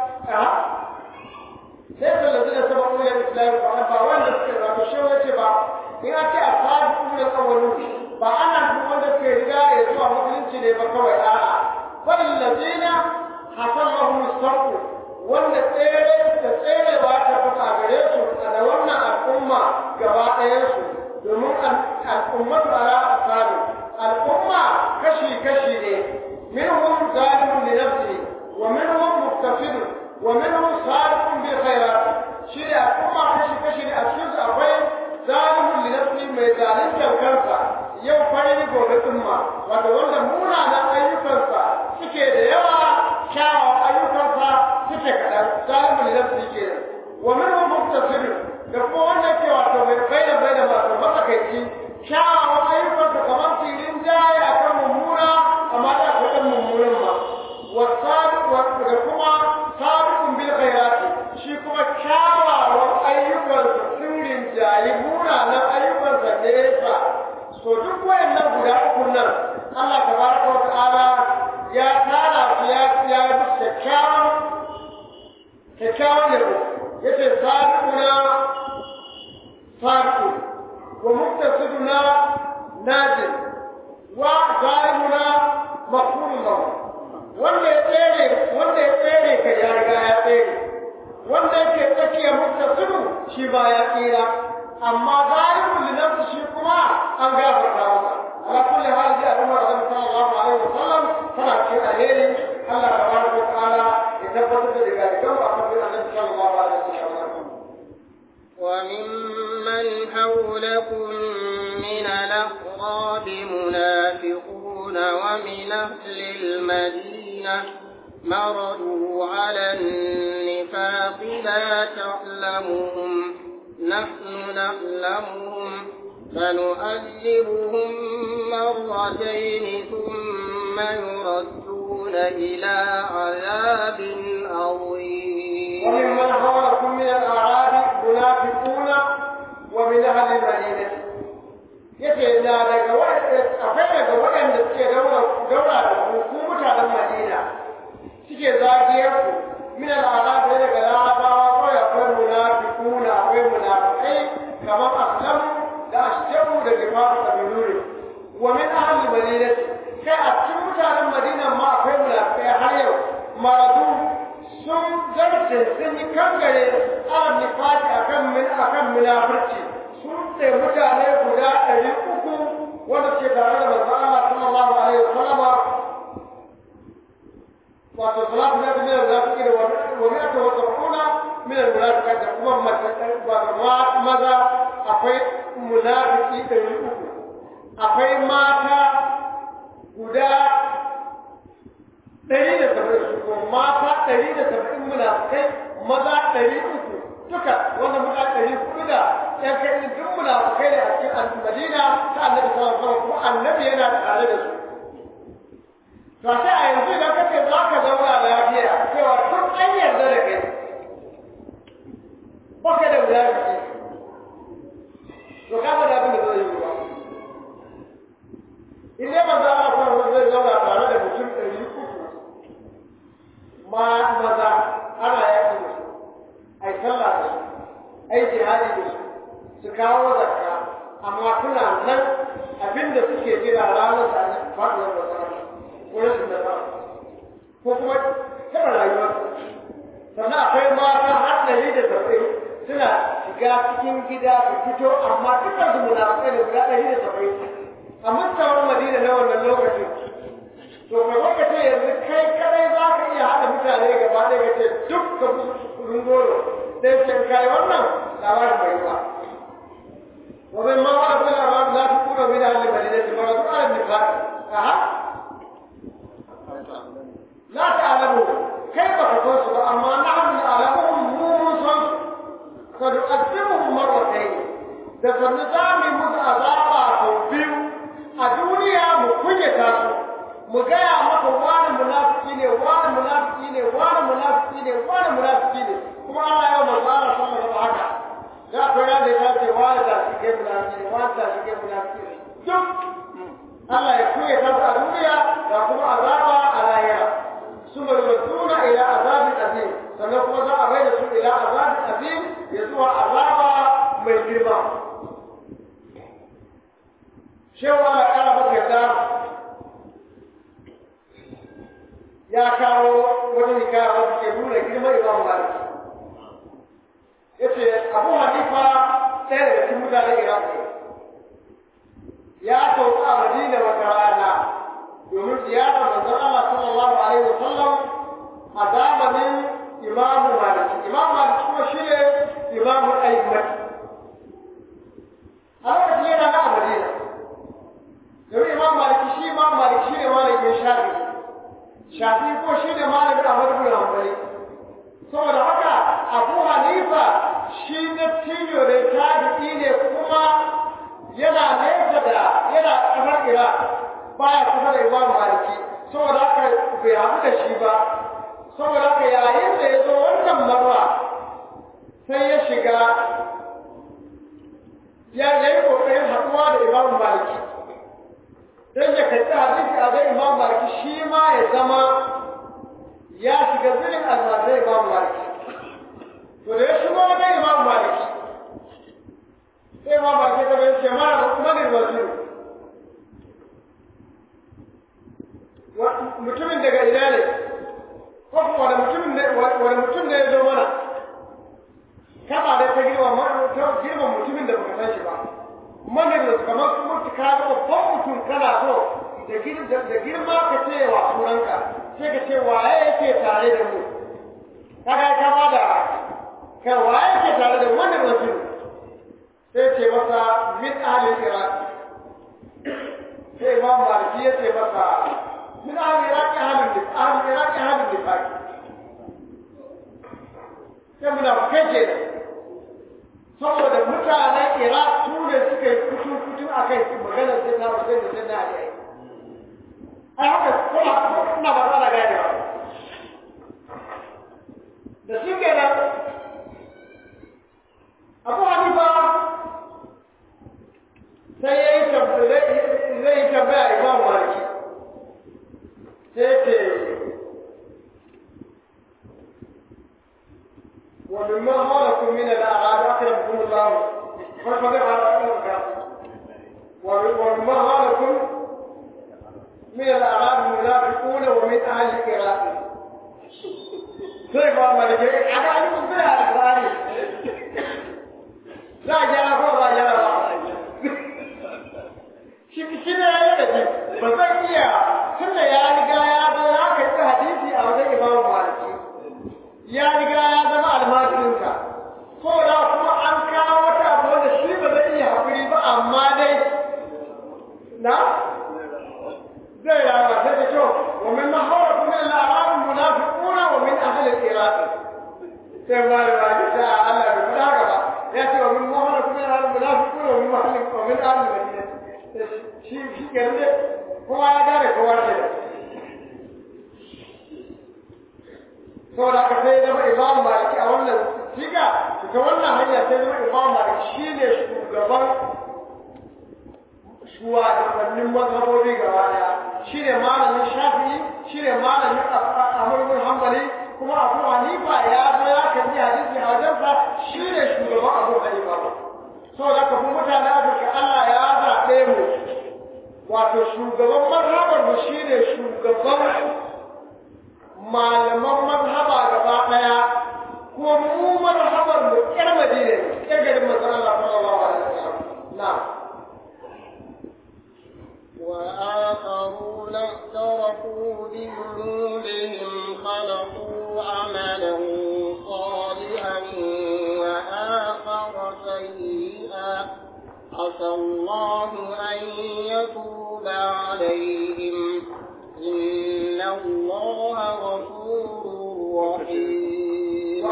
ليس الذين سبقوا الى الاسلام فقد باوان ذكر ما تشوي يتبع in ake a sabiqun al-awwalun ba ana duk wanda ke riga ya zuwa musulunci ne ba kawai a'a bal ladina hasallahu sarqu wanda tsere da tserewa ta fita gare su da wannan al'umma gaba ɗayan su domin al'ummatu ala asabi al'umma kashi kashi ne minhum zalimun li nafsihi wa minhum muqtasid wa minhum sabiqun bil khairat shi da al'umma kashi kashi ne a cikin su akwai zalimun li nafsi mai zaluntar kansa yau farin gobe tsumma wato wanda munanan ayyukansa suke da yawa kyawawan ayyukansa suke kaɗan zalimun li nafsi ke wa min hum muktasir da kuma wanda ke wato mai bayyana bayyana masu matsakaici kyawawan ayyukansa kamar filin jaya akan mummuna amma da akwai ɗan mummunan ma wasabiq da kuma sabiqun bil khairati shi kuma kyawawan ayyukansa sirrin jayi munanan ayyukansa nesa so duk wayannan guda uku nan Allah tabaraka wa ta'ala ya tara su ya ya bi kyakkyawan kyakkyawan ne yace sabiquna sabiqu wa muktasiduna najin wa zalimuna maghfurun lahu wanda ya tsere wanda ya tsere ka ya riga ya tsere wanda yake tsakiya muktasidu shi ba ya tsira amma zalimun li nafsi shi kuma an gafarta masa ala kulli hal ji al'umma da sallallahu alaihi wa sallam tana cikin alheri Allah tabaraka wa ta'ala ya tabbatar da daga daga a kan annabi sallallahu alaihi wa sallam وممن حولكم من الأعراب منافقون ومن أهل المدينة مرضوا على النفاق لا تعلمهم نحن نعلمهم فنؤذبهم مرتين ثم يردون إلى عذاب عظيم وممن حولكم من الأعراب منافقون ومن أهل المدينة yace na daga akwai daga waɗanda suke daura da ku ku mutanen Madina suke zagiyar ku min al'arab daga larabawa kawai akwai munafiquna akwai munafiqai kamar aslam da ashjabu da jima'a da binuri wa min ahli madinati kai a cikin mutanen Madina ma akwai munafiqai har yau maradu sun irce sun yi kangare an nifaki akan min akan munafurci sun ce mutane guda ɗari uku wanda ke tare da manzo Allah sallallahu alaihi wasallam wato salatu na bin munafiki da wani aka wata kuna min munafika da kuma maza akwai munafiki ɗari uku akwai mata guda ɗari da saba'in su ko mata ɗari da saba'in munafukai maza ɗari uku duka wanda muka ɗari hudu da ɗan kai duk munafukai ne a cikin madina ta annabi sallallahu alaihi wasallam kuma annabi yana tare da su to sai a yanzu idan kace za ka zauna lafiya cewa tun an yarda da kai baka da munafiki to ka ga da abin da zai yi ba in dai manzo Allah sallallahu alaihi zai zauna tare da mutum ɗari uku ma maza ana yaƙi da su ai sallah da su ai jihadi da su su kawo zakka amma kuna nan abinda suke jira ranar da faɗuwar da sama ko rashin da sama ko kuma taɓa rayuwar sannan akwai mata har ɗari da saba'in suna shiga cikin gida su fito amma dukkan su munafukai da guda ɗari da saba'in a mutawar madina na wannan lokacin to ka zo ka ce yanzu kai kadai za ka iya haɗa mutane gaba ɗaya ka ce duk ka kudin goro sai ce kai wannan labarin bai ba ومن ما ورد من الأرض لا تكون من أهل المدينة فرضوا على النفاق أها لا تعلموا كيف تتصل أما نحن نعلمهم موسى سنؤذبهم مرتين da sannu za mu yi musu azaba sau biyu a duniya mu kunyata su mu gaya maka wani munafiki ne wani munafiki ne wani munafiki ne wani munafiki ne kuma ana yau manzo Allah sallallahu alaihi haka za ku ya da ta ce wani da shi ke munafiki ne wani da shi ke munafiki ne duk Allah ya kunyata su a duniya da kuma azaba a lahira ثم يردون إلى عذاب أليم sannan kuma za a bai da su ila azabin azim ya zuwa azaba mai girma cewa na ƙara maka yadda ya kawo wani hikaya wanda ke nuna girma imam malik ya ce abu hanifa ɗaya daga cikin mutanen iraq ya sauka a madina wata rana domin ziyarar manzon Allah sallallahu alaihi wa sallam a zamanin imamu maliki imamu maliki kuma shi ne imamu ayyumat a lokacin yana na a madina domin imam maliki shi imam maliki shi ne malamin shafi shafi ko shi ne malamin ahmad bin hanbali saboda haka abu hanifa shi na tiyo ne tabi'i ne kuma yana nesa da yana kasar iraq baya kusa da imam maliki saboda haka bai haɗu da shi ba saboda haka yayin da ya zo wannan marwa sai ya shiga ya yi ƙoƙarin haɗuwa da imam maliki don ya karɓi hadisi a zai imam maliki shi ma ya zama ya shiga zirin almajirai imam maliki to da ya shigo wajen imam maliki sai imam maliki ta bai ce mana manin waziru mutumin daga ina ne ko kuma wani mutumin ne wani mutum ne ya zo mana kaba da ta girma ta girma mutumin da baka san shi ba manin da kamar mutu ka ga babban mutum kana so da girma ka ce wa sunanka sai ka ce waye yake tare da mu kaga ka ba da kai waye yake tare da wannan mutum sai ce masa min ahlil iraq sai imam maliki ya ce masa min ahlil iraq ahlul nifaq ahlul iraq ahlul nifaq sai munafikai ke saboda mutanen iraq su ne suka yi kutu kutu a kai maganar sai na wasu da sai na ali ai haka kuma ina ba za na gane ba da shi ke nan abu hanifa sai ya yi zai yi tambaya imam maliki sai ce ومما حولكم من الأعراب أكرمكم الله فالفضل على ومما حولكم من الأعراب المنافقون ومن أهل العراق sai ba malike a ga ni mun sai alƙur'ani za a gyara ko ba gyara ba shi shi ne ya da ji ba zan iya tunda ya riga ya zo ya kai ta hadisi a wajen imamu maliki ya riga ya zama almajirinka ko da kuma an kawo wata abu wanda shi ba zai iya haƙuri ba amma dai na zai rawa sai da kyau wa min mahawar kuma al'aram munafiquna wa min ahli al-iraq sai ma da ba ta Allah bai fada haka ba ya ce wa min mahawar kuma al'aram munafiquna wa min ahli wa min ahli al-madina shi shi kenan kowa ya gane kowa da saboda haka sai zama imam maliki a wannan siga ta wannan hanya sai zama imam maliki shi ne shugaban shugabannin mazhabobi gaba daya shi ne malamin shafi'i shi ne malamin amurbin hambali kuma abu hanifa ya zo ya kalli hadisi a wajensa shi ne shugaban abu hanifa saboda haka kuma mutane afirka allah ya zaɓe mu wato shugaban mazhabar mu shi ne shugaban malaman mazhaba gaba daya ko mu mazhabar mu yar madina yar garin manzon Allah sallallahu alaihi wasallam na وآخرون اعترفوا بذنوبهم خلقوا عملا صالحا وآخر سيئا عسى الله أن يتوب عليهم إن الله غفور رحيم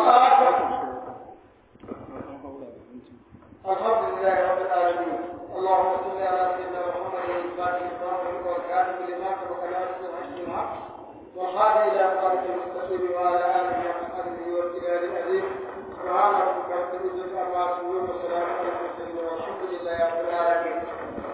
الحمد لله رب العالمين اللهم صل على سيدنا محمد الفاتح الفاتح والكاتب لما سبق ناصر الحق والهادي الى صراط المستقيم وعلى اله وصحبه والجلال العظيم سبحان ربك رب العزه عما يصفون وسلام على المرسلين والحمد لله رب العالمين